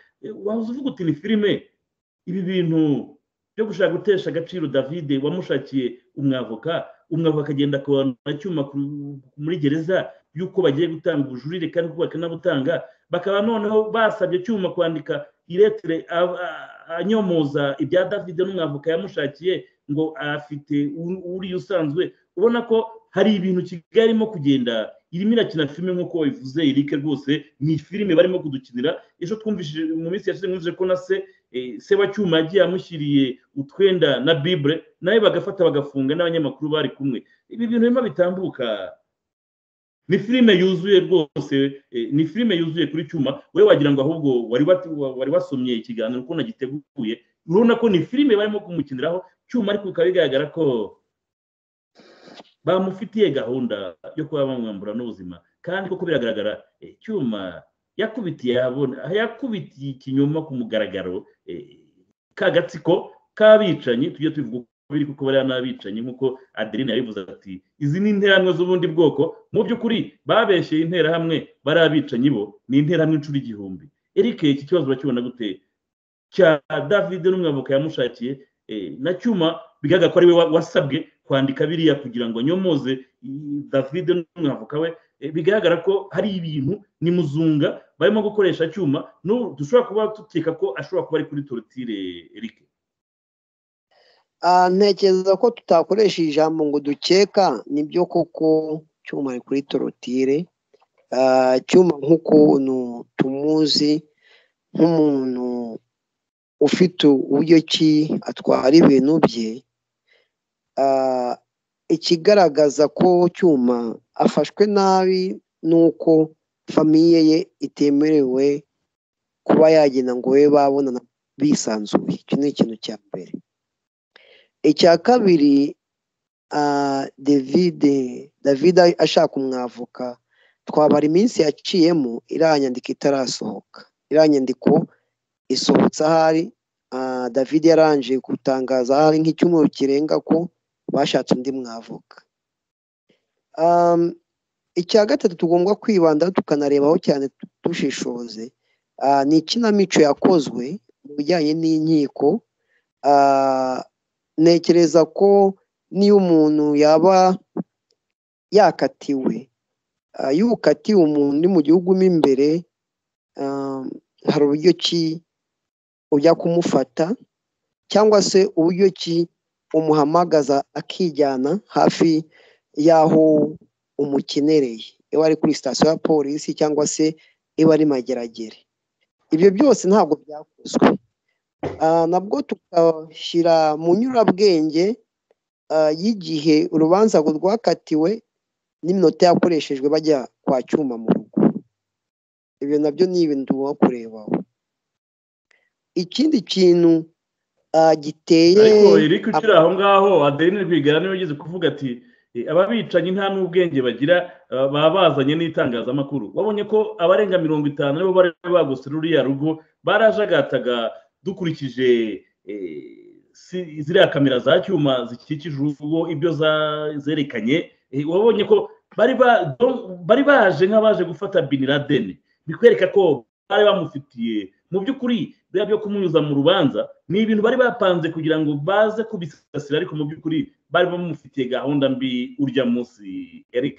[SPEAKER 2] waza uvuga uti ni filime ibi bintu byo gushaka gutesha agaciro davide wamushakiye umwavoka umwavoka akagenda akabona cyuma muri gereza y'uko bagiye gutanga ubujurire kandi ko bakanabutanga bakaba noneho basabye cyuma kwandika iretere anyomoza ibya davide n'umwavoka yamushakiye ngo afite uriya usanzwe ubona ko hari ibintu kigali irimo kugenda irimo irakina filime nk'uko wabivuze irike rwose ni filime barimo kudukinira ejo twumvishije mu minsi yashize mwumvise ko na se sebacyuma yagiye amushyiriye utwenda na bibure nawe bagafata bagafunga n'abanyamakuru bari kumwe ibi bintu birimo bitambuka ni filime yuzuye rwose ni filime yuzuye kuri cyuma wowe wagira ngo ahubwo wari wasomye ikiganiro uko nagiteguye urabona ko ni filime barimo kumukiniraho cyuma ariko bikaba bigaragara ko bamufitiye gahunda yo kuba bamwambura n'ubuzima kandi koko biragaragara icyuma yakubitiye yakubitiye ikinyoma ku mugaragaro kagatsiko k'abicanyi tujye tubivuga uko biri kuko bariya n'abicanyi nk'uko adeline yabivuze ati izi ni interahamwe z'ubundi bwoko mu by'ukuri babeshyeye interahamwe bariya abicanyi bo ni interahamwe inshuro igihumbi erike iki kibazo urakibona gute cya davide n'umwavoka yamushakiye na cyuma bigaragara ko ari we wasabwe kwandika biriya kugira ngo nyomoze davide n'umwavoka we bigaragara ko hari ibintu ni muzunga barimo gukoresha cyuma dushobora kuba dukeka ko ashobora kuba ari kuri torotire erike
[SPEAKER 3] ntekereza ko tutakoresha ijambo ngo dukeka nibyo koko cyuma ari kuri torotire cyuma nk'ukuntu tumuzi nk'umuntu ufite uburyo ki atwara ibintu bye ikigaragaza ko cyuma afashwe nabi ni uko famiye ye itemerewe kuba yagenda ngo we babonana bisanzuye iki ni ikintu cya mbere icya kabiri davide davide ashaka umwavoka twabara iminsi yaciyemo iriya nyandiko itarasohoka iriya nyandiko isohotse ahari davide yarangije gutangaza ahari nk'icyumweru kirenga ko bashatse undi mwavuka icya gatatu tugomba kwibanda tukanarebaho cyane dushishoze ni ikinamico yakozwe mu bijyanye n'inkiko ntekereza ko niyo umuntu yaba yakatiwe iyo ukatiwe umuntu uri mu gihugu mo imbere hari uburyo ki ujya kumufata cyangwa se uburyo ki umuhamagaza akijyana hafi y'aho umukenereye iba ari kuri sitasiyo ya polisi cyangwa se iba ari mageragere ibyo byose ntabwo byakozwe nabwo tukashyira mu nyurabwenge y'igihe urubanza rwakatiwe n'iminota yakoreshejwe bajya kwa cyuma mu rugo ibyo nabyo ni ibintu tugomba kurebaho ikindi kintu giteye
[SPEAKER 2] ariko iri ukiri aho ngaho adeline rwigara niwe ugeze kuvuga ati ababicanyi nta n'ubwenge bagira baba bazanye n'itangazamakuru babonye ko abarenga mirongo itanu aribo bari bagose ruriya rugo barajagataga dukurikije ziriya kamera za cyuma zikikije urugo ibyo zerekanye wabonye ko bari baje nk'abaje gufata bin laden bikwereka ko bari bamufitiye mu by'ukuri biriya byo kumunyuza mu rubanza ni ibintu bari bapanze kugira ngo baze kubisasira ariko mu by'ukuri bari bamufitiye gahunda mbi urya munsi eric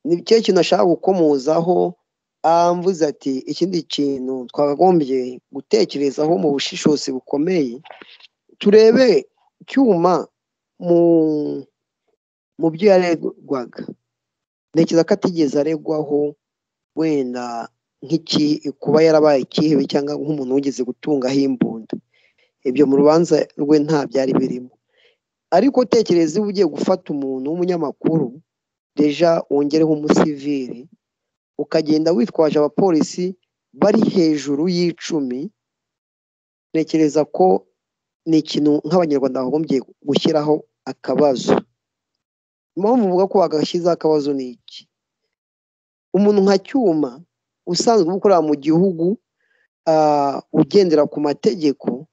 [SPEAKER 3] ni cyo kintu ashaka gukomozaho amvuze ati ikindi kintu twakagombye gutekerezaho mu bushishozi bukomeye turebe cyuma mu byo yaregwaga ntekereza ko atigeze aregwaho wenda kuba yarabaye ikihebe cyangwa nk'umuntu wigeze gutungaho imbunda ibyo mu rubanza rwe nta byari birimo ariko utekereza iyo ugiye gufata umuntu w'umunyamakuru deja wongereho umusivili ukagenda witwaje abapolisi bari hejuru y'icumi ntekereza ko ni ikintu nk'abanyarwanda bagombye gushyiraho akabazo impamvu mvuga ko bagashyizeho akabazo ni iki umuntu nka cyuma usanzwe ukorera mu gihugu ugendera ku mategeko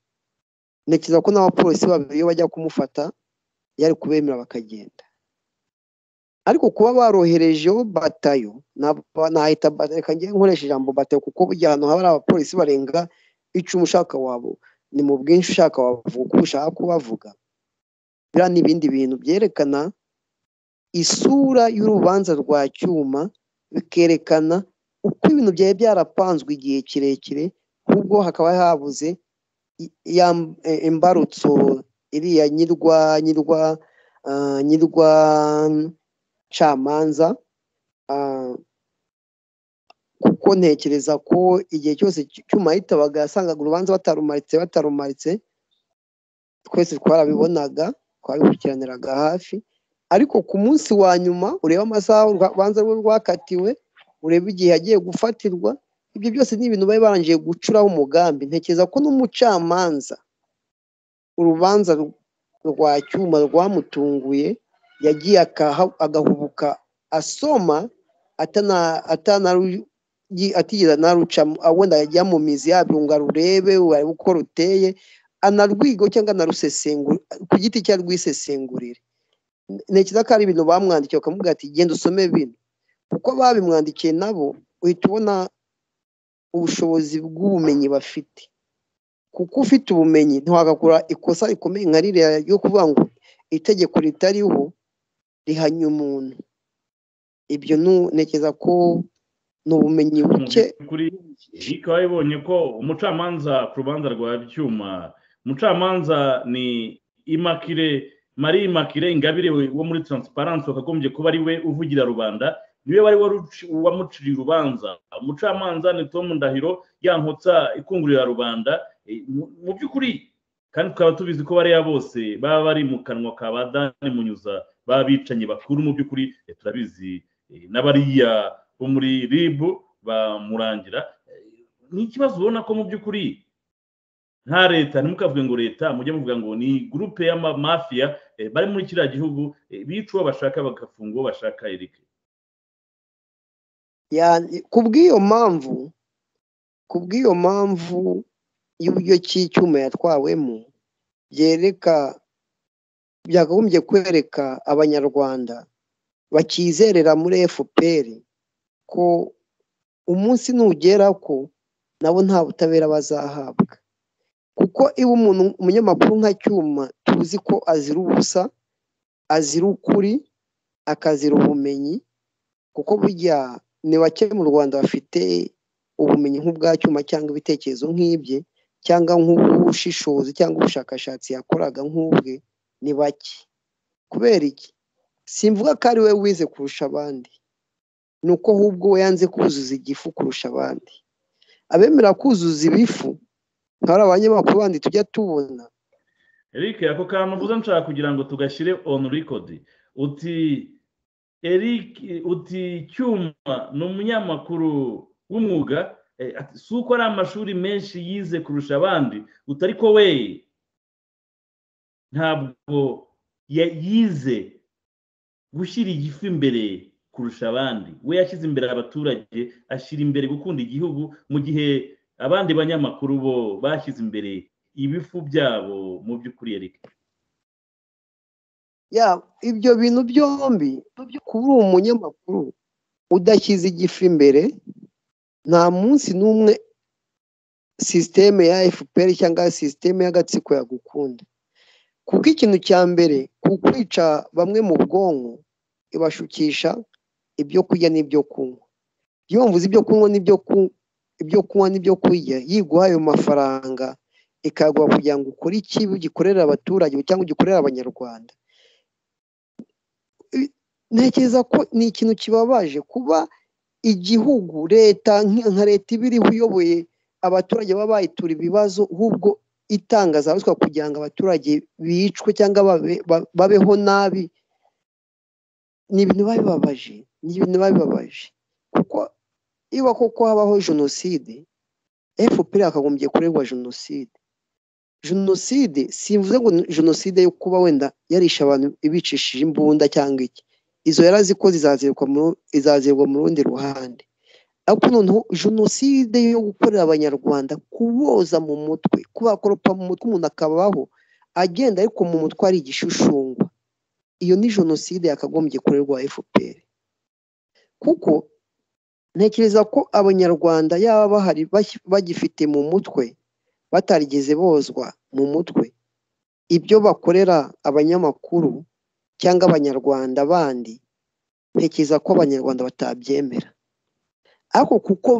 [SPEAKER 3] ntekereza ko n'abapolisi babiri iyo bajya kumufata yari kubemera bakagenda ariko kuba baroherejeho batayo nahita reka njye nkoresha ijambo batayo kuko burya ahantu haba hari abapolisi barenga icumi ushaka wabo ni mu bwinshi ushaka wavuga uko ushaka kubavuga biriya ni ibindi bintu byerekana isura y'urubanza rwa cyuma bikerekana uko ibintu byari byarapanzwe igihe kirekire ahubwo hakaba habuze imbarutso iriya nyirwa nyirwa nyirwa camanza kuko ntekereza ko igihe cyose cyuma yitabaga yasangaga urubanza batarumaritse batarumaritse twese twarabibonaga twabikurikiraniraga hafi ariko ku munsi wa nyuma ureba amasaha urubanza rwe rwakatiwe ureba igihe yagiye gufatirwa ibyo byose ni ibintu bari barangije gucuraho umugambi ntekereza ko n'umucamanza urubanza rwa cyuma rwamutunguye yagiye agahubuka asoma atigeze narucamo wenda yajya mu mizi yabyo arurebe warebe uko ruteye anarwigo cyangwa anarusesengura ku giti cye arwisesengurire ntekereza ko ari ibintu bamwandikiye bakavuga ati genda usome bino kuko babimwandikiye nabo uhita ubona ubushobozi bw'ubumenyi bafite kuko ufite ubumenyi ntiwagakora ikosa rikomeye nka ririya ryo kuvuga ngo itegeko ritariho rihanya umuntu ibyo ntekereza ko ni ubumenyi buke
[SPEAKER 2] bikaba bibonye ko umucamanza ku rubanza rwa byuma umucamanza ni imakire marie makire ingabire wo muri taransiparansi wakagombye kuba ari we uvugira rubanda niwe wari wamuciriye urubanza umucamanza ni tom ndahiro yankotsa ikungurira rubanda mu by'ukuri kandi tukaba tubizi ko bariya bose baba bari mu kanwa ka ba dani munyuza b'abicanyi bakuru mu by'ukuri turabizi n'abariya bo muri ribu bamurangira ni ikibazo ubona ko mu by'ukuri nka leta ntimukavuge ngo leta mujye muvuga ngo ni gurupe y'amafiya bari muri kiriya gihugu bica uwo bashaka bagafunga uwo bashaka erike
[SPEAKER 3] ku bw'iyo mpamvu ku bw'iyo mpamvu y'uburyo cy'icyuma yatwawemo byereka byakagombye kwereka abanyarwanda bakizerera muri fpr ko umunsi nugera ko nabo nta butabera bazahabwa kuko iba umuntu umunyamakuru nka cyuma tuzi ko azira ubusa azira ukuri akazira ubumenyi kuko burya ni bake mu rwanda bafite ubumenyi nk'ubwa cyuma cyangwa ibitekerezo nk'ibye cyangwa nk'ubushishozi cyangwa ubushakashatsi yakoraga nk'ubwe ni bake kubera iki simvuga ko ari we wize kurusha abandi ni uko ahubwo we yanze kuzuza igifu kurusha abandi abemera kuzuza ibifu nka bariya banyamakuru bandi tujya tubona
[SPEAKER 2] eric ako kantu mvuze nshaka kugira ngo tugashyire onu rikodi uti eric uti cyuma ni umunyamakuru w'umwuga si uko ari amashuri menshi yize kurusha abandi utari ko we ntabwo yize gushyira igifu imbere kurusha abandi we yashyize imbere abaturage ashyira imbere gukunda igihugu mu gihe abandi banyamakuru bo bashyize imbere ibifu byabo mu by'ukuri yereka
[SPEAKER 3] ya ibyo bintu byombi kuba uri umunyamakuru udashyize igifu imbere nta munsi n'umwe sisiteme ya fpr cyangwa sisiteme y'agatsiko yagukunda kuko ikintu cya mbere ku kwica bamwe mu bwonko ibashukisha ibyo kurya n'ibyo kunywa yumvuze ibyo kunywa n'ibyo kunywa n'ibyo kurya yiguha ayo mafaranga ikaguha kugira ngo ukore iki ugikorere abaturage cyangwa ugikorere abanyarwanda ntekereza ko ni ikintu kibabaje kuba igihugu leta nka leta iba iriho uyoboye abaturage baba bayitura ibibazo ahubwo itangazabatwa kugira ngo abaturage bicwe cyangwa babeho nabi ni ibintu biba bibabaje ni ibintu biba bibabaje kuko iba koko habaho jenoside fpr yakagombye kuregwa jenoside jenoside simvuze ngo jenoside yo kuba wenda yarisha abantu ibicishije imbunda cyangwa iki izo yarazikoze izazirwa mu rundi ruhande ariko noneho jenoside yo gukorera abanyarwanda kuboza mu mutwe kubakoropa mu mutwe umuntu akabaho agenda ariko mu mutwe ari igishushungwa iyo ni jenoside yakagombye kurerwa fpr kuko ntekereza ko abanyarwanda yaba bahari bagifite mu mutwe batarigeze bozwa mu mutwe ibyo bakorera abanyamakuru cyangwa abanyarwanda bandi ntekereza ko abanyarwanda batabyemera ariko kuko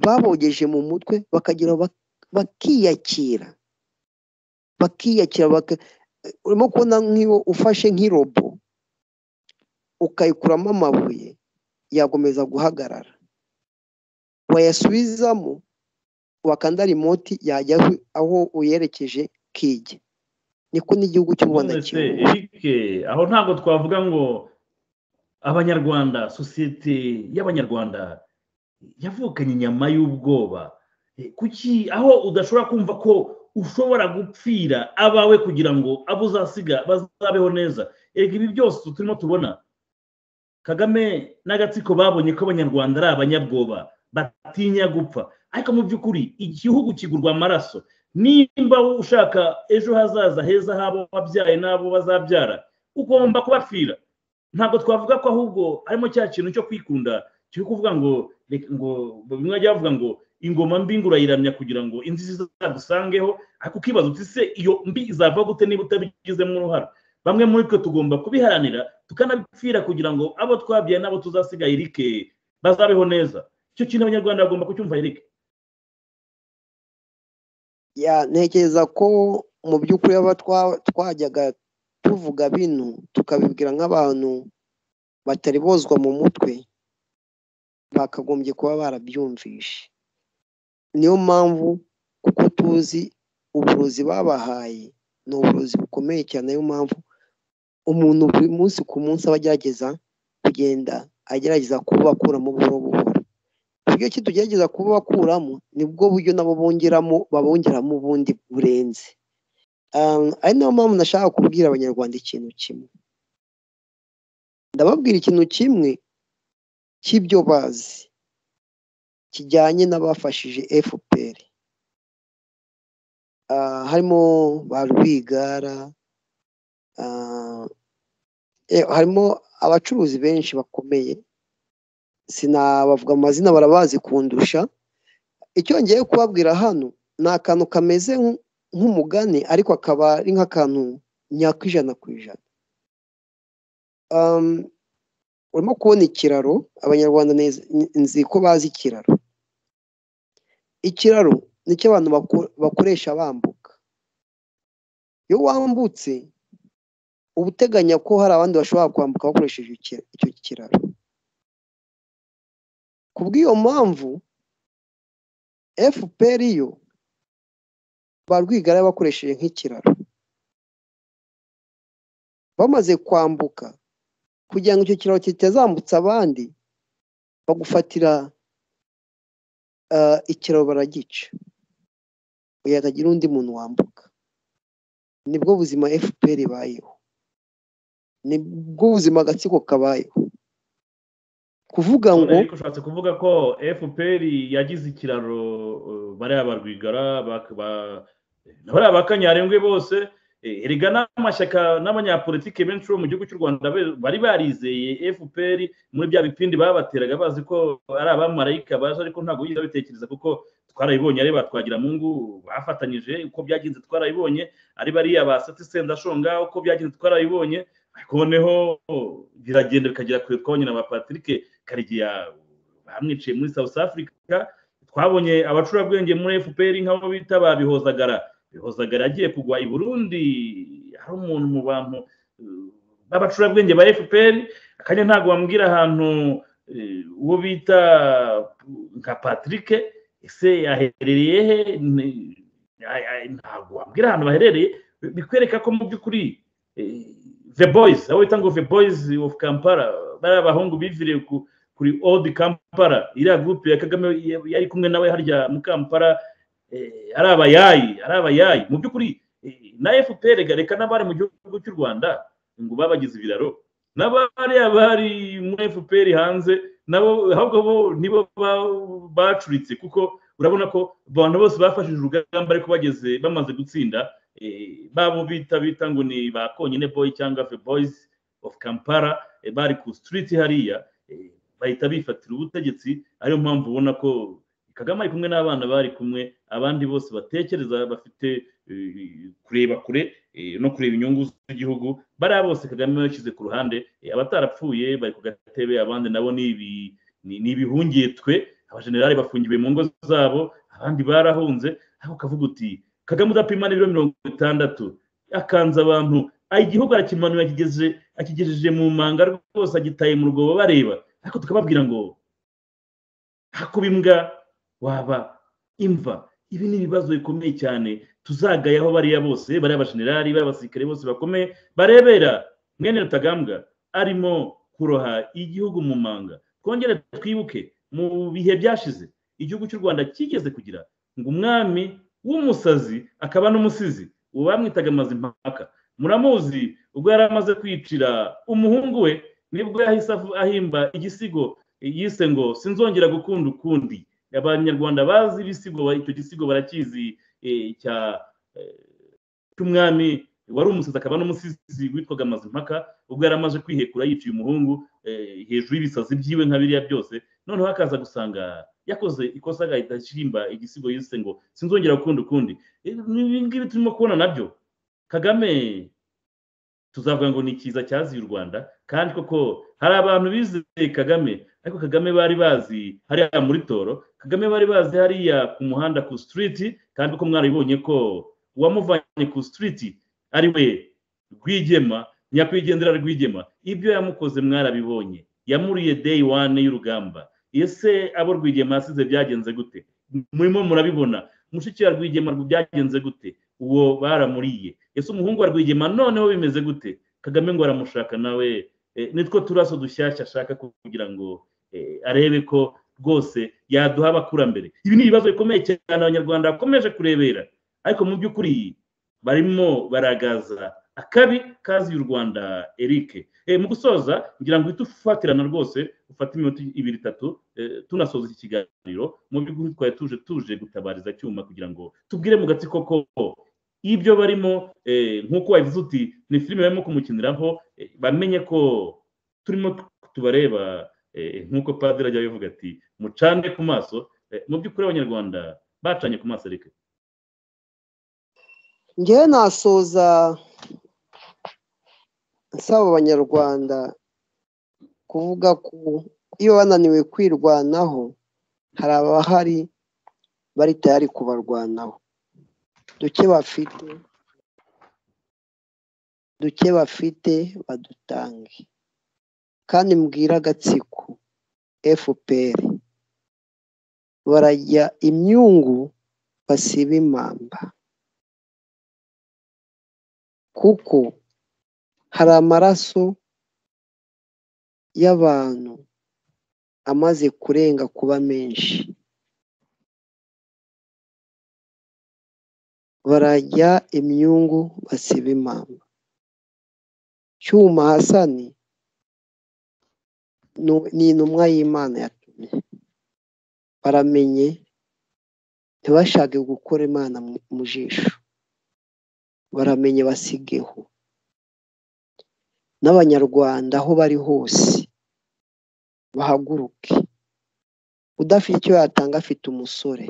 [SPEAKER 3] babogeje mu mutwe bakagira bakiyakira bakiyakira urimo kubona nk'iyo ufashe nk'irobo ukayikuramo amabuye yakomeza guhagarara wayasubizamo wakanda rimoti yajya aho uyerekeje kijya niko n'igihugu cy'u rwanda
[SPEAKER 2] erike aho ntabwo twavuga ngo abanyarwanda sosiyete y'abanyarwanda yavukanye inyama y'ubwoba kuki aho udashobora kumva ko ushobora gupfira abawe kugira ngo abo uzasiga bazabeho neza erega ibi byose turimo tubona kagame n'agatsiko babonye ko abanyarwanda ari abanyabwoba batinya gupfa ariko mu by'ukuri igihugu kigurwa amaraso nimba ushaka ejo hazaza heza h'abo wabyaye n'abo bazabyara ugomba kubapfira ntabwo twavuga ko ahubwo harimo cya kintu cyo kwikunda cyo kuvuga ngo bimwe bajya bavuga ngo ingoma mbi ngo urayiramya kugira ngo inzu izagusangeho ariko ukibaza uti se iyo mbi izava gute niba utabigizemo uruhara bamwe muri twe tugomba kubiharanira tukanabipfira kugira ngo abo twabyaye n'abo tuzasigaye irike bazabeho neza icyo kintu abanyarwanda bagomba kucyumva irike
[SPEAKER 3] ntekereza ko mu by'ukuri aba twajyaga tuvuga bino tukabibwira nk'abantu batari bozwa mu mutwe bakagombye kuba barabyumvishe niyo mpamvu kuko tuzi uburozi babahaye ni uburozi bukomeye cyane niyo mpamvu umuntu buri munsi ku munsi aba agerageza kugenda agerageza kubakuramo buhoro buhoro buryo ki tugerageza kuba bakuramo nibwo buryo nabo bongeramo babongeramo ubundi burenze ari nayo mpamvu nashaka kubwira abanyarwanda ikintu kimwe ndababwira ikintu kimwe cy'ibyo bazi kijyanye n'abafashije fpr harimo ba rwigara harimo abacuruzi benshi bakomeye sinabavuga amazina barabazi kundusha icyo ngiye kubabwira hano ni akantu kameze nk'umugani ariko akaba ari nk'akantu nyakwijana ku ijana urimo kubona ikiraro abanyarwanda nzi ko bazi ikiraro ikiraro nicyo abantu bakoresha bambuka iyo wambutse uba uteganya ko hari abandi bashobora kwambuka bakoresheje icyo kiraro ku bw'iyo mpamvu fpr yo barwigara bakoresheje nk'ikiraro bamaze kwambuka kugira ngo icyo kiraro kitazambutsa abandi bagufatira ikiraro baragica hatagira undi muntu wambuka nibwo buzima fpr ibayeho ni bw'ubuzima agatsiko kabayeho kuvuga ngo
[SPEAKER 2] ariko ushatse kuvuga ko fpr yagize ikiraro eh, bariya barwigara bak- ba- na bariya ba kanyarengwe bose eh, erega n'amashyaka n'abanyapolitike benshi bo mu gihugu cy'u rwanda be- bari barizeye fpr muri bya bipindi babateraga bazi ko ari abamarayika baje ariko ntabwo yigeze babitekereza kuko twarabibonye ari ba twagiramungu bafatanyije uko byagenze twarabibonye ari bariya ba sati sendashonga uko byagenze twarabibonye ariko noneho biragenda bikagera kure twabonye na ba patirike karegeya bamwiciye muri south africa twabonye abacurabwenge muri fpr nk'abo bita ba bihozagara bihozagara yagiye kugwa i burundi hari umuntu mu bantu eh, b'abacurabwenge ba fpr akanya ntabwo wambwira ahantu eh, uwo bita nka patrick ese yaherereye he Ni- ay- ay, ntabwo wambwira ahantu baherereye bikwereka ko mu by'ukuri eh, the boys abo bita ngo the boys of kampala bariya bahungu biviriye ku kuri old kampala iriya gurupe ya kagame ya- yari kumwe nawe harya mu kampala eh, ari abayayi ari abayayi mu by'ukuri eh, na fpr reka n'abari mu gihugu cy'u rwanda ngo babagize ibiraro n'abari abari muri fpr hanze nabo ahubwo bo nibo ba- bacuritse kuko urabona ko abantu bose bafashije urugamba ariko bageze bamaze gutsinda eh, babo bita bita ngo ni ba konyine boy cyangwa the boys of kampala eh, bari ku street hariya eh, bahita bifatira ubutegetsi ariyo mpamvu ubona ko kagame ari kumwe n'abana bari kumwe abandi bose batekereza bafite eh, kureba kure eh, no kureba inyungu z'igihugu bariya bose kagame yashyize ku ruhande eh, abatarapfuye bari ku gatebe abandi nabo ni ibi- ni ni ibihungiye twe abajenerali bafungiwe mu ngo zabo abandi barahunze aho ukavuga uti kagame udapima n'ibiro mirongo itandatu akanze abantu ah, igihugu arakimanura akigeze akigejeje mu manga rwose agitaye mu rwobo bareba ariko tukababwira ngo hakuba imbwa waba imva ibi ni ibibazo bikomeye cyane tuzagayaho bariya bose bariya bajenerali bariya abasirikare bose bakomeye barebera mwene rutagambwa arimo kuroha igihugu mu manga twongere twibuke mu bihe byashize igihugu cy'u rwanda kigeze kugira ngo umwami w'umusazi akaba n'umusizi uwo bamwitaga mazimpaka muramuzi ubwo yari amaze kwicira umuhungu we nibwo yahise avu- ahimba igisigo yise ngo sinzongera gukunda ukundi abanyarwanda bazi ibisigo ba- icyo gisigo barakizi eh, cya eh, cy'umwami wari umusizi akaba n'umusizi witwaga mazimpaka ubwo yari amaze kwihekura yiciye umuhungu eh, hejuru y'ibisazi byiwe nka biriya byose noneho akaza gusanga yakoze ikosa agahita ashyimba igisigo yise ngo sinzongera gukunda ukundi Eh, ibi ngibi turimo kubona nabyo kagame tuzavuga ngo ni ikiza cyaziye u rwanda kandi koko hari abantu bizeye kagame ariko kagame bari bazi hariya muri toro kagame bari bazi hariya ku muhanda ku sitiriti kandi kuko mwarabibonye ko uwamuvanye ku sitiriti ari we rwigema nyakwigendera rwigema ibyo yamukoze mwarabibonye yamuriye deyi wane y'urugamba ese abo rwigema yasize byagenze gute murimo murabibona mushiki wa rwigema byagenze gute uwo baramuriye ese umuhungu wa rwigema noneho bimeze gute kagame ngo aramushaka nawe eh, nitwo turaso dushyashya ashaka kugira ngo eh, arebe ko rwose yaduha abakurambere ibi ni ibibazo bikomeye cyane abanyarwanda bakomeje kurebera ariko mu by'ukuri barimo baragaza akabi kazi y'u rwanda eric Eh, mu gusoza ngira ngo uhite ufatirana rwose ufate iminota ibiri itatu eh, tunasoza iki kiganiro mu by'ukuri twari tuje tuje gutabariza cyuma kugira ngo tubwire mu gatsiko ko ibyo barimo eh, nk'uko wabivuze uti ni filime barimo kumukiniraho eh, bamenye ko turimo tubareba eh, nk'uko padiri ajya abivuga ati mucane ku maso eh, mu by'ukuri abanyarwanda bacanye ku maso ariko
[SPEAKER 3] ngewe nasoza nsaba abanyarwanda kuvuga ko iyo bananiwe kwirwanaho hari abahari bari tayari kubarwanaho duke bafite duke bafite badutange kandi mbwira agatsiko fpr barajya imyungu basiba imamba kuko hari amaraso y'abantu amaze kurenga kuba menshi barajya imyungu basiba imamba cyuma hasani ni intumwa y'imana yatumye baramenye ntibashake gukora imana mu jisho baramenye basigeho n'abanyarwanda aho bari hose bahaguruke udafite icyo yatanga afite umusore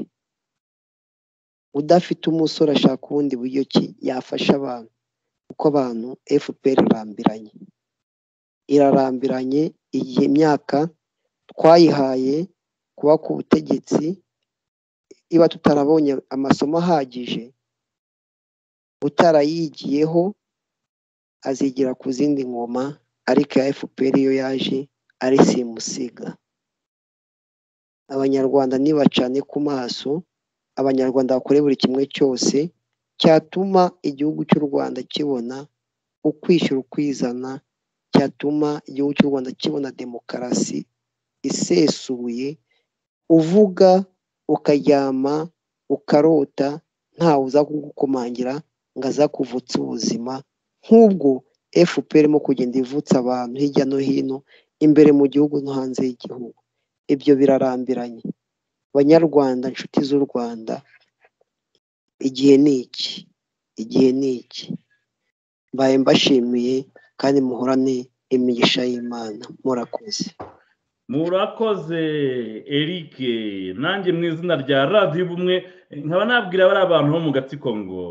[SPEAKER 3] udafite umusore ashaka ubundi buryo ki yafasha abantu kuko abantu fpr irambiranye irarambiranye igihe imyaka twayihaye kuba ku butegetsi iba tutarabonye amasomo ahagije utarayigiyeho azigira ku zindi ngoma ariko iya fpr iyo yaje ari simusiga abanyarwanda ntibacane ku maso abanyarwanda bakore buri kimwe cyose cyatuma igihugu cy'u rwanda kibona ukwishyura ukwizana cyatuma igihugu cy'u rwanda kibona demokarasi isesuye uvuga ukaryama ukarota ntawe uza kugukomangira ngo aza kuvutsa ubuzima nk'ubwo fpr irimo kugenda ivutsa abantu hirya no hino imbere mu gihugu no hanze y'igihugu ibyo birarambiranye banyarwanda inshuti z'u rwanda igihe ni iki igihe ni iki mbaye mbashimiye kandi muhorane imigisha y'imana murakoze
[SPEAKER 2] murakoze eric nanjye mu izina rya radiyo ubumwe nkaba nabwira bariya abantu bo mu gatsiko ngo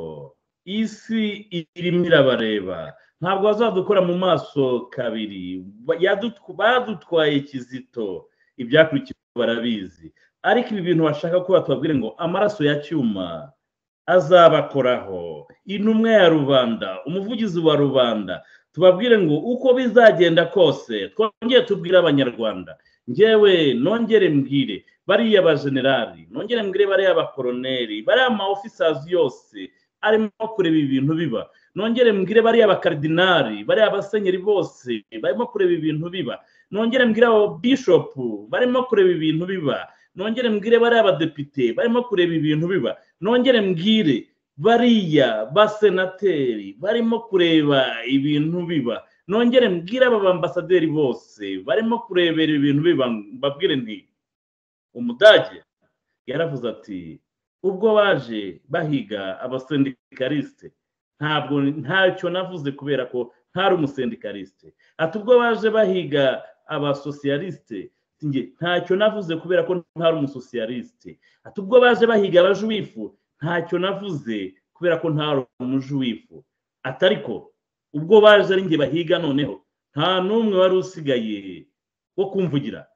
[SPEAKER 2] isi irimo irabareba ntabwo bazadukora mu maso kabiri badutwaye kizito ibyakurikiye barabizi ariko ibi bintu bashaka ko batubabwire ngo amaraso ya cyuma azabakoraho intumwa ya rubanda umuvugizi wa rubanda tubabwire ngo uko bizagenda kose twongere tubwire abanyarwanda ngewe nongere mbwire bariya bajenerali nongere mbwire bariya bakoroneri bariya ma ofisazi yose arimo kureba ibintu biba nongere mbwire bariya bakaridinari bariya basenyeri bose barimo kureba ibintu biba nongere mbwire abo bishopu barimo kureba ibintu biba nongere mbwire bariya badepite barimo kureba ibintu biba nongere mbwire bariya basenateri barimo kureba ibintu biba nongere mbwire aba bambasaderi bose barimo kurebera ibintu biba mbabwire nti umudage yaravuze ati ubwo baje bahiga abasendikarisite ntabwo ntacyo navuze kubera ko ntari umusendikarisite ati ubwo baje bahiga abasosiyalisite ntacyo navuze kubera ko ntari umusosiyalisite ati ubwo baje bahiga abajuwifu ntacyo navuze kubera ko ntari umujuwifu ati ariko ubwo baje ari njye bahiga noneho nta n'umwe wari usigaye wo kumvugira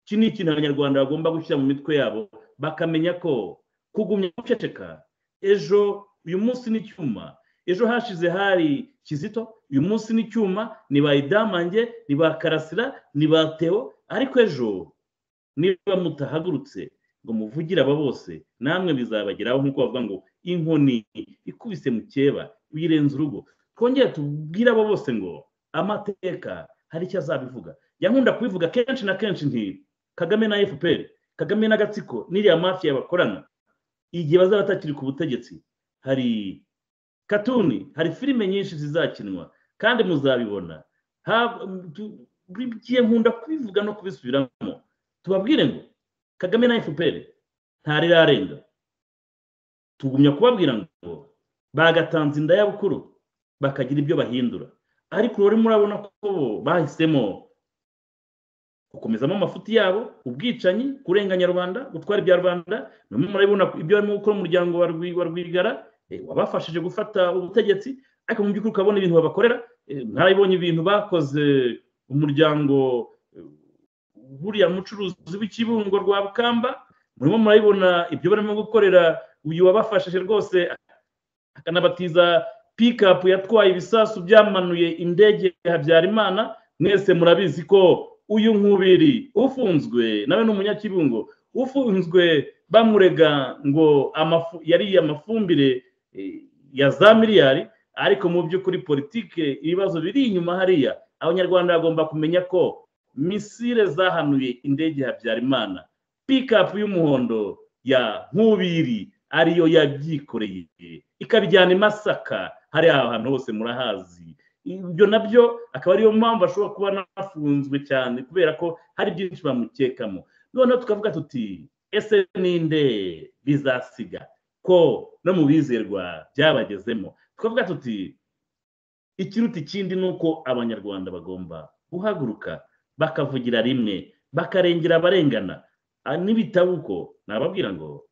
[SPEAKER 2] iki ni ikintu abanyarwanda bagomba gushyira mu mitwe yabo bakamenya ko kugumya guceceka ejo uyu munsi ni icyuma ejo hashize hari kizito uyu munsi ni icyuma ni ba idamange ni ba karasira ni ba teo ariko ejo niba mutahagurutse ngo muvugire aba bose namwe bizabageraho nk'uko bavuga ngo inkoni ikubise mu cyeba uyirenze urugo twongere tubwire abo bose ngo amateka hari icyo azabivuga nkunda kubivuga kenshi na kenshi nti kagame na fpr kagame n'agatsiko n'iriya mafiya bakorana igihe bazaba batakiri ku butegetsi hari katuni hari filime nyinshi zizakinwa kandi muzabibona igihe nkunda kubivuga no kubisubiramo tubabwire ngo kagame na fpr ntarirarenga tugumya kubabwira ngo bagatanze inda y'abukuru bakagira ibyo bahindura ariko rero murabona ko bahisemo gukomezamo amafuti yabo ubwicanyi kurenganya rubanda gutwara ibya rubanda murabona ibyo barimo gukora umuryango wa rwigara wabafashije gufata ubutegetsi ariko mu by'ukuri ukabona ibintu babakorera ntarabibonye ibintu bakoze umuryango buriya mucuruzi w'ikibungo rwa bukamba murimo murabibona ibyo barimo gukorera uyu wabafashije rwose akanabatiza pikapu yatwaye ibisasu byamanuye indege ya habyarimana mwese murabizi ko uyu nkubiri ufunzwe nawe ni umunyakibungo ufunzwe bamurega ngo yariye amafumbire ya za miliyari ariko mu by'ukuri politike ibibazo biri inyuma hariya abanyarwanda bagomba kumenya ko misile zahanuye indege ya habyarimana pikapu y'umuhondo ya nkubiri ariyo yabyikoreye ikabijyana i masaka hari ahantu hose murahazi ibyo nabyo akaba ariyo mpamvu ashobora kuba anafunzwe cyane kubera ko hari byinshi bamukekamo noneho tukavuga tuti ese ninde bizasiga ko no mu bizerwa byabagezemo tukavuga tuti ikiruta ikindi ni uko abanyarwanda bagomba guhaguruka bakavugira rimwe bakarengera abarengana n'ibitabo uko nababwira ngo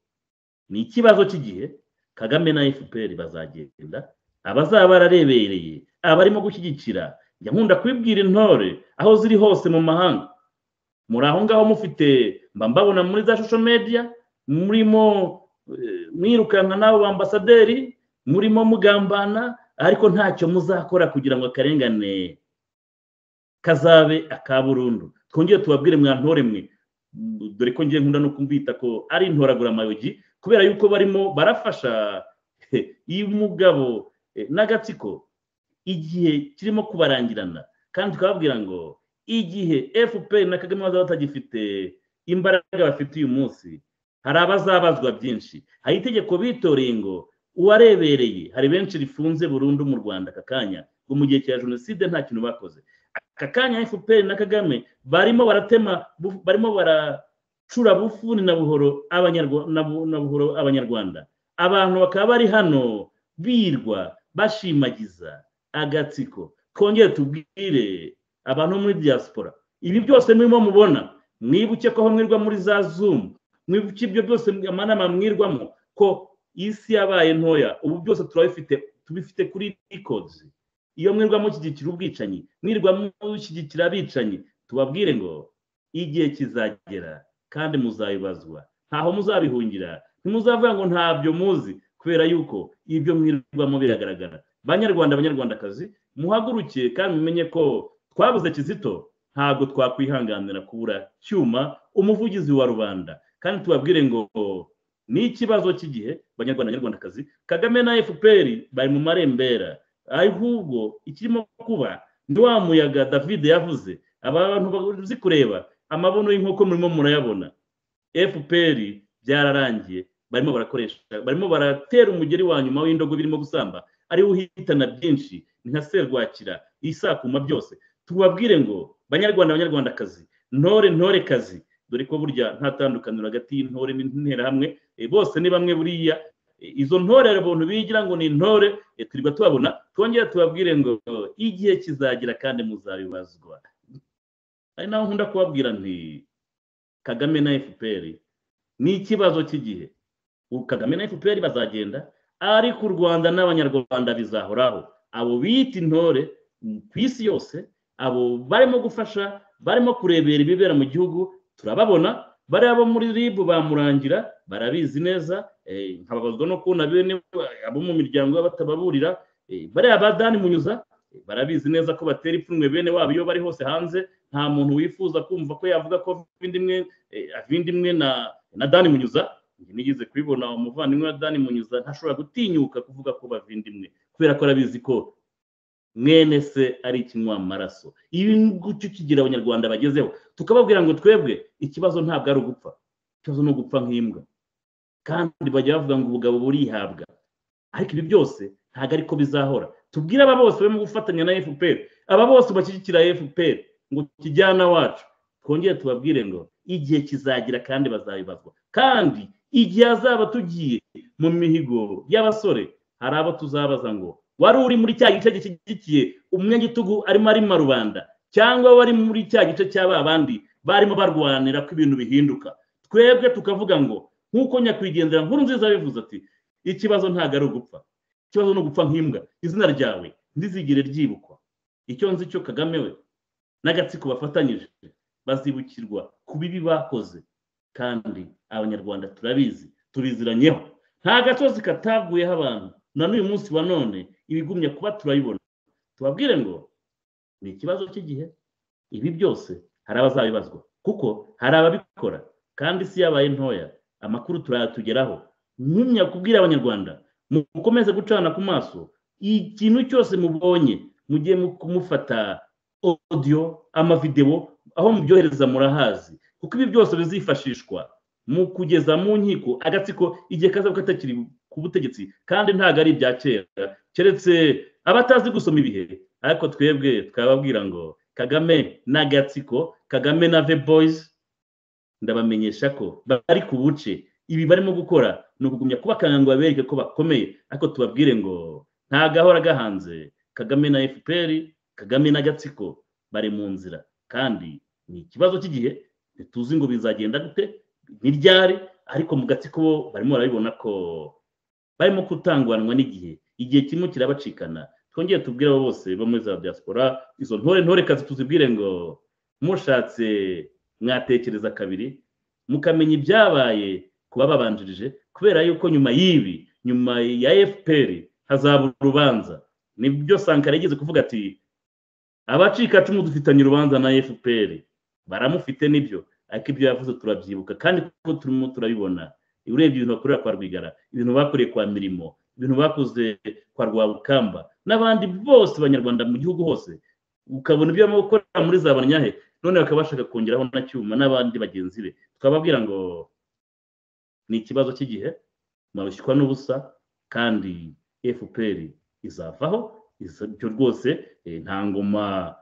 [SPEAKER 2] ni ikibazo cy'igihe kagame na fpr bazagenda abazaba bararebereye abarimo gushyigikira njya nkunda kubibwira intore aho ziri hose mu mahanga muri aho ngaho mufite mba mbabona muri za shusho media murimo mwirukanka n'abo bambasaderi murimo mugambana ariko ntacyo muzakora kugira ngo akarengane kazabe aka burundu twongere tubabwire mwa ntore mwe dore ko ngiye nkunda no kumbita ko ari intoraguramayogi kubera yuko barimo barafasha iyo umugabo n'agatsiko igihe kirimo kubarangirana kandi tukababwira ngo igihe fpr na kagame bazaba batagifite imbaraga bafite uyu munsi hari abazabazwa byinshi hari itegeko bitoreye ngo uwarebereye hari benshi rifunze burundu mu rwanda aka kanya ngo mu gihe cya jenoside nta kintu bakoze aka kanya fpr na kagame barimo baratema barimo baracura bufuni na buhoro abanyarwanda abantu bakaba bari hano birwa bashimagiza agatsiko twongere tubwire abantu muri diaspora ibi byose murimo mubona mwibuke ko aho mwirwa muri za zumu mwibuke ibyo byose amanama mwirwamo ko isi yabaye ntoya ubu byose turabifite tubifite kuri ikodizi iyo mwirwa mushyigikira ubwicanyi mwirwa mushyigikira abicanyi tubabwire ngo igihe kizagera kandi muzayibazwa ntaho muzabihungira ntimuzavuga ngo ntabyo muzi kubera yuko ibyo mwirwamo biragaragara banyarwanda abanyarwandakazi muhaguruke kandi mumenye ko twabuze kizito ntabwo twakwihanganira kubura cyuma umuvugizi wa rubanda kandi tubabwire ngo ni ikibazo cy'igihe banyarwanda abanyarwandakazi kagame na fpr bari mu marembera ahubwo ikirimo kuba ndi wa muyaga david yavuze abantu bazi kureba amabono y'inkoko murimo murayabona fpr byararangiye barimo barakoresha barimo baratera umugeri wa nyuma w'indogo birimo gusamba ariwo uhitana byinshi ni nka serwakira isakuma byose tubabwire ngo banyarwanda abanyarwandakazi ntore ntore kazi dore ko burya nta tandukaniro hagati y'intore n'interahamwe bose ni bamwe buriya izo ntore abantu bigira ngo ni intore turiba tubabona twongere tubabwire ngo igihe kizagira kandi muzabibazwa ari naho nkunda kubabwira nti kagame na fpr ni ikibazo cy'igihe kagame na fpr bazagenda ariko u rwanda n'abanyarwanda bizahoraho abo bita intore ku isi yose abo barimo gufasha barimo kurebera ibibera mu gihugu turababona bariya bo muri ribu bamurangira barabizi neza nkababazwa no kubona bene abo mu miryango batababurira bariya badani munyuza barabizi neza ko batera ipfunwe bene wabo iyo bari hose hanze nta muntu wifuza kumva ko yavuga ko avinda imwe na dani munyuza nigeze kubibona umuvandimwe wa dani munyuza ntashobora gutinyuka kuvuga ko bavinda imwe kubera ko arabizi ko mwene se ari ikinywamaraso ibi ngicyo kigira abanyarwanda bagezeho tukababwira ngo twebwe ikibazo ntabwo ari ugupfa ikibazo ni ugupfa nk'imbwa kandi bajya bavuga ngo ubugabo burihabwa ariko ibi byose ntabwo ariko bizahora tubwire aba bose barimo gufatanya na fpr aba bose bashyigikira fpr ngo kijyana wacu twongere tubabwire ngo igihe kizagira kandi bazabibazwa kandi igihe azaba tugiye mu mihigo y'abasore hari abo tuzabaza ngo wari uri muri cya gice gishyigikiye umwegitugu arimo arima rubanda cyangwa wari muri cya gice cy'aba bandi barimo barwanira ko ibintu bihinduka twebwe tukavuga ngo nk'uko nyakwigendera nkuru nziza bivuze ati ikibazo ntabwo ari ugupfa ikibazo ni ugupfa nk'imbwa izina ryawe ntizigire ryibukwa icyo nzi cyo kagame we n'agatsiko bafatanyije bazibukirwa ku bibi bakoze kandi abanyarwanda turabizi tubiziranyeho nta gasozi kataguyeho abantu na n'uyu munsi wa none ibigumya kuba turayibona tubabwire ngo ni ikibazo cy'igihe ibi byose hari abazabibazwa kuko hari ababikora kandi isi yabaye ntoya amakuru turayatugeraho ntumya kubwira abanyarwanda mukomeze gucana ku maso ikintu cyose mubonye mugiye kumufata odiyo amavidewo aho mubyohereza murahazi kuko ibi byose bizifashishwa mu kugeza mu nkiko agatsiko igihe kaza katakiri ku butegetsi kandi ntabwo ari ibya kera keretse abatazi gusoma ibihe ariko twebwe twababwira ngo kagame n'agatsiko kagame na ve boyizi ndabamenyesha ko bari ku buce ibi barimo gukora ni ukugumya kubakanga ngo babereke ko bakomeye ariko tubabwire ngo nta gahora gahanze kagame na fpr kagame n'agatsiko bari mu nzira kandi ni ikibazo cy'igihe ntituzi ngo bizagenda gute ntiryare ariko mu gatsiko bo barimo barabibona ko barimo kutanguranwa n'igihe igihe kimwe kirabacikana twongere tubwire abo bose bo muri za diaspora izo ntore ntore kazi tuzibwire ngo mushatse mwatekereza kabiri mukamenya ibyabaye ku bababanjirije kubera yuko nyuma y'ibi nyuma ya fpr hazaba urubanza nibyo sankara yigeze kuvuga ati abacikacumu dufitanye urubanza na fpr baramufite nibyo ariko ibyo yavuze turabyibuka kandi kuko turimo turabibona urebye ibintu bakorera kwa rwigara ibintu bakoreye kwa mirimo ibintu bakoze kwa rwabukamba n'abandi bose banyarwanda mu gihugu hose ukabona ibyo barimo gukora muri za banyahe none bakaba bashaka kongeraho na cyuma n'abandi bagenzi be twababwira ngo ni ikibazo cy'igihe mwarushywa n'ubusa kandi fpr izavaho ibyo rwose nta ngoma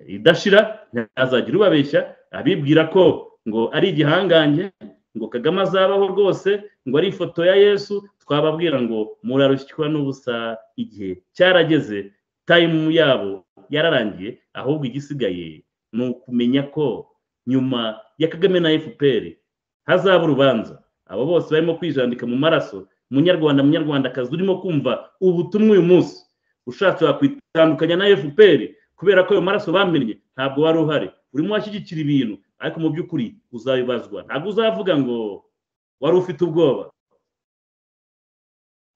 [SPEAKER 2] idashira ntazagira ubabeshya abibwira ko ngo ari igihangange ngo kagame azabaho rwose ngo ari ifoto ya yesu twababwira ngo murarushywa n'ubusa igihe cyarageze tayimu yabo yararangiye ahubwo igisigaye ni ukumenya ko nyuma ya kagame na fpr hazaba urubanza abo bose barimo kwijandika mu maraso munyarwanda munyarwandakazi urimo kumva ubutumwa uyu munsi ushatse wakwitandukanya na fpr kubera ko ayo maraso bamennye ntabwo wari uhari urimo washyigikira ibintu ariko mu by'ukuri uzabibazwa ntabwo uzavuga ngo wari ufite ubwoba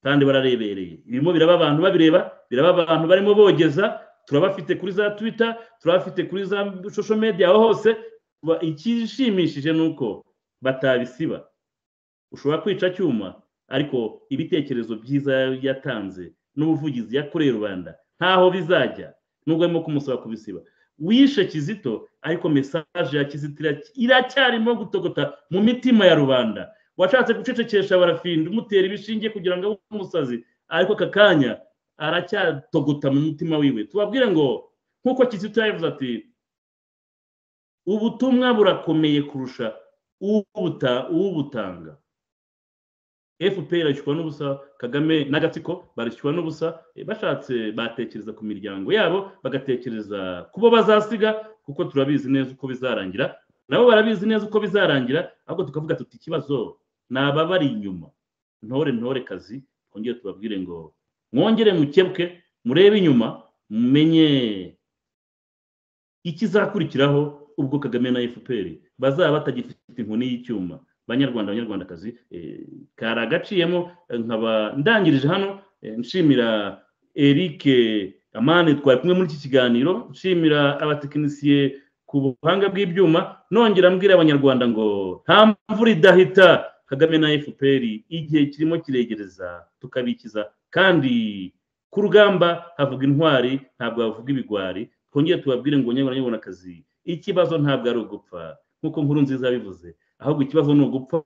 [SPEAKER 2] kandi bararebereye birimo biraba abantu babireba biraba abantu barimo bogeza turabafite kuri za twita turabafite kuri za social media aho hose ikishimishije ni uko batabisiba ushobora kwica cyuma ariko ibitekerezo byiza yatanze n'ubuvugizi yakoreye rubanda ntaho bizajya nubwo arimo kumusaba kubisiba wishe kizito ariko mesaje ya kizito iracyarimo gutogota mu mitima ya rubanda washatse gucecekesha barafinda umutera ibishinge kugira ngo abe umusazi ariko aka kanya aracyatogota mu mutima wiwe tubabwire ngo nk'uko kizito yavuze ati ubutumwa burakomeye kurusha uwubutanga fpr irashyirwa n'ubusa kagame n'agatsiko barashyirwa n'ubusa bashatse batekereza ku miryango yabo bagatekereza ku bo bazasiga kuko turabizi neza uko bizarangira nabo barabizi neza uko bizarangira ahubwo tukavuga tuti ikibazo ni ababari inyuma ntore ntore kazi twongere tubabwire ngo mwongere mukebwe murebe inyuma mumenye ikizakurikiraho ubwo kagame na fpr bazaba batagifite inkoni y'icyuma banyarwanda abanyarwandakazi kari agaciyemo nkaba ndangirije hano nshimira eric amani twari kumwe muri iki kiganiro nshimira abatekinisiye ku buhanga bw'ibyuma nongera mbwira abanyarwanda ngo nta mvura idahita kagame na fpr igihe kirimo kiregereza tukabikiza kandi ku rugamba havuga intwari ntabwo havuga ibigwari twongere tubabwire ngo nyabonakazi ikibazo ntabwo ari ugupfa nk'uko nkuru nziza yabivuze ahubwo ikibazo ni ugupfa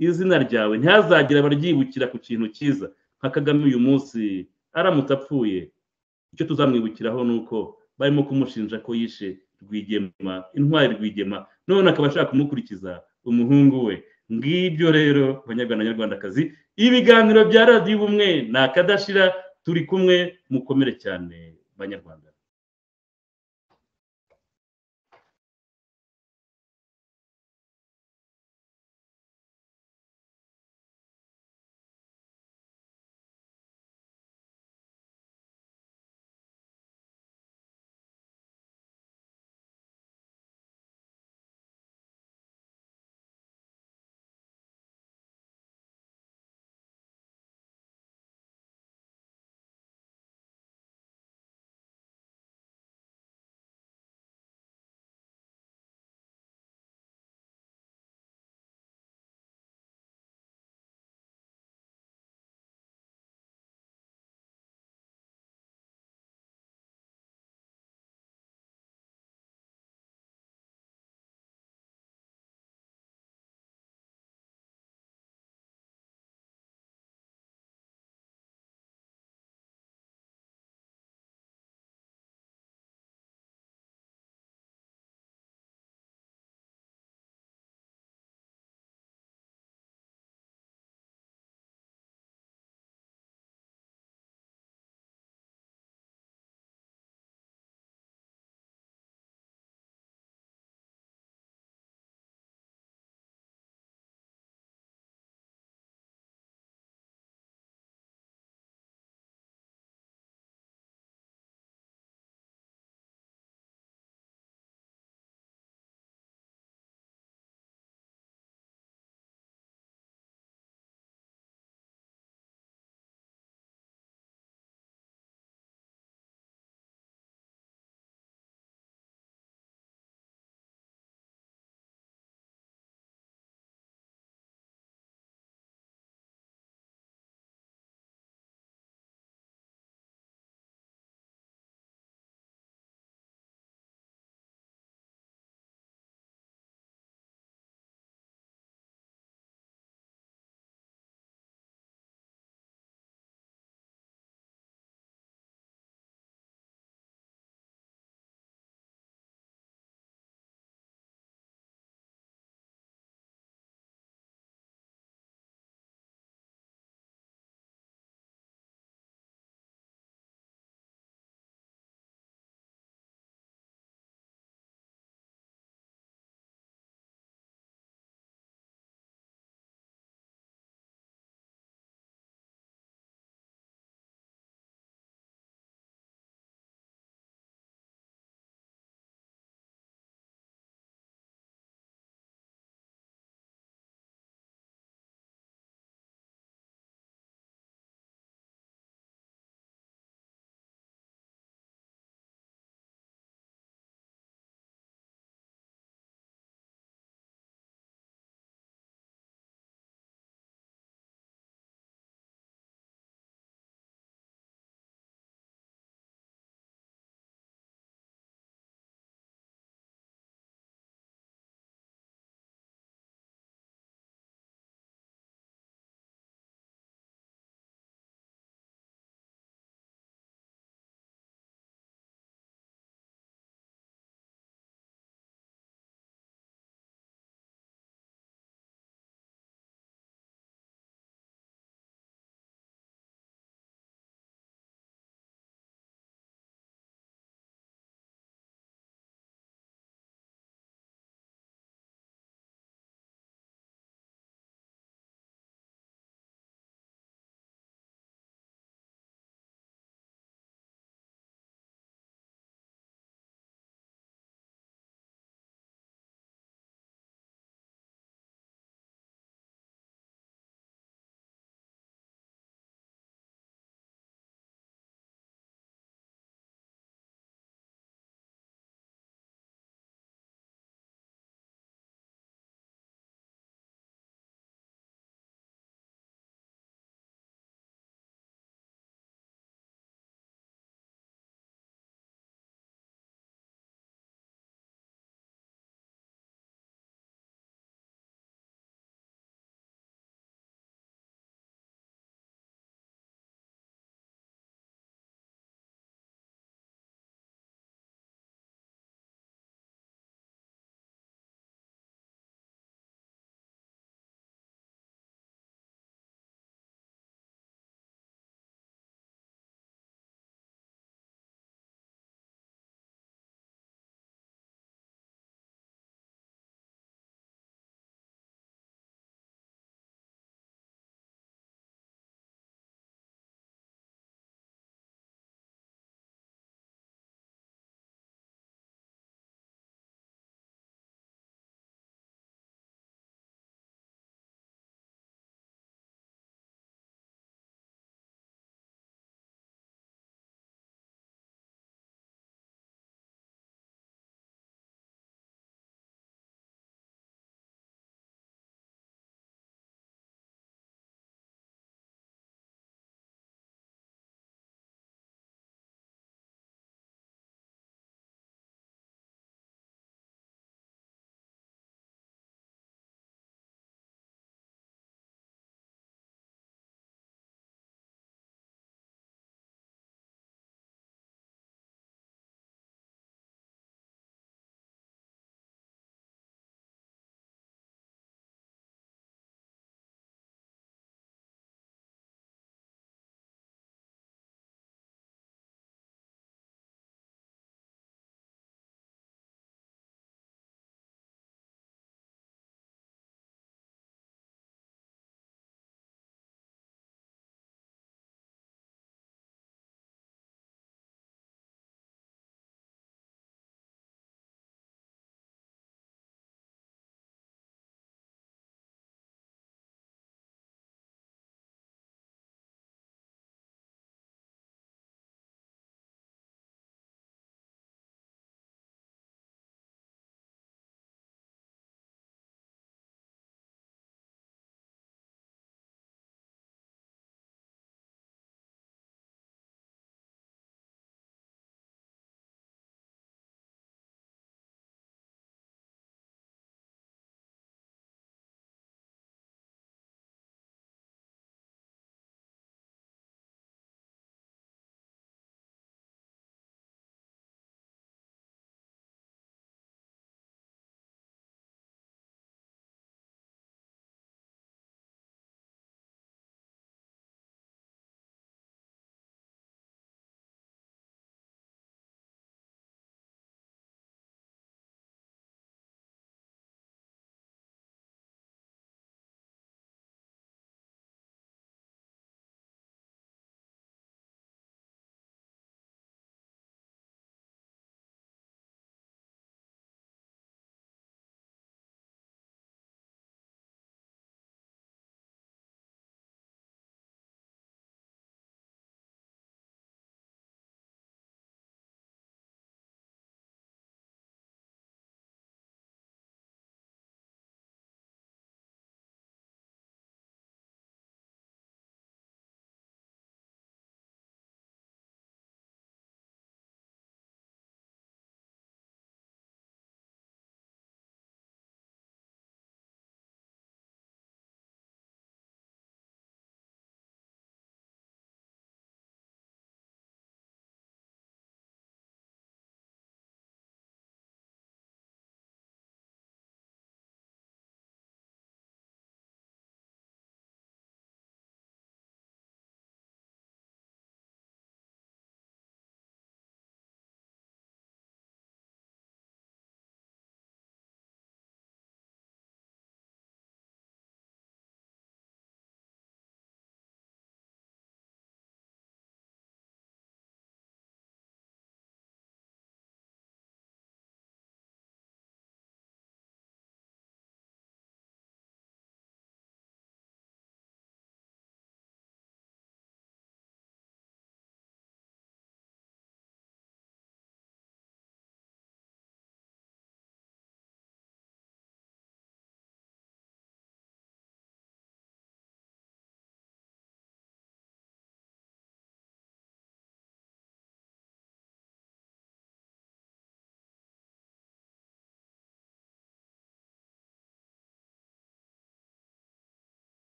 [SPEAKER 2] izina ryawe ntihazagira abaryibukira ku kintu cyiza nka kagame uyu munsi aramutse apfuye icyo tuzamwibukiraho ni uko barimo kumushinja ko yishe rwigema intwari rwigema none akaba ashaka kumukurikiza umuhungu we ngibyo rero abanyarwanda nyarwandakazi ibiganiro bya radiyo ubumwe ni akadashira turi kumwe mukomere cyane banyarwanda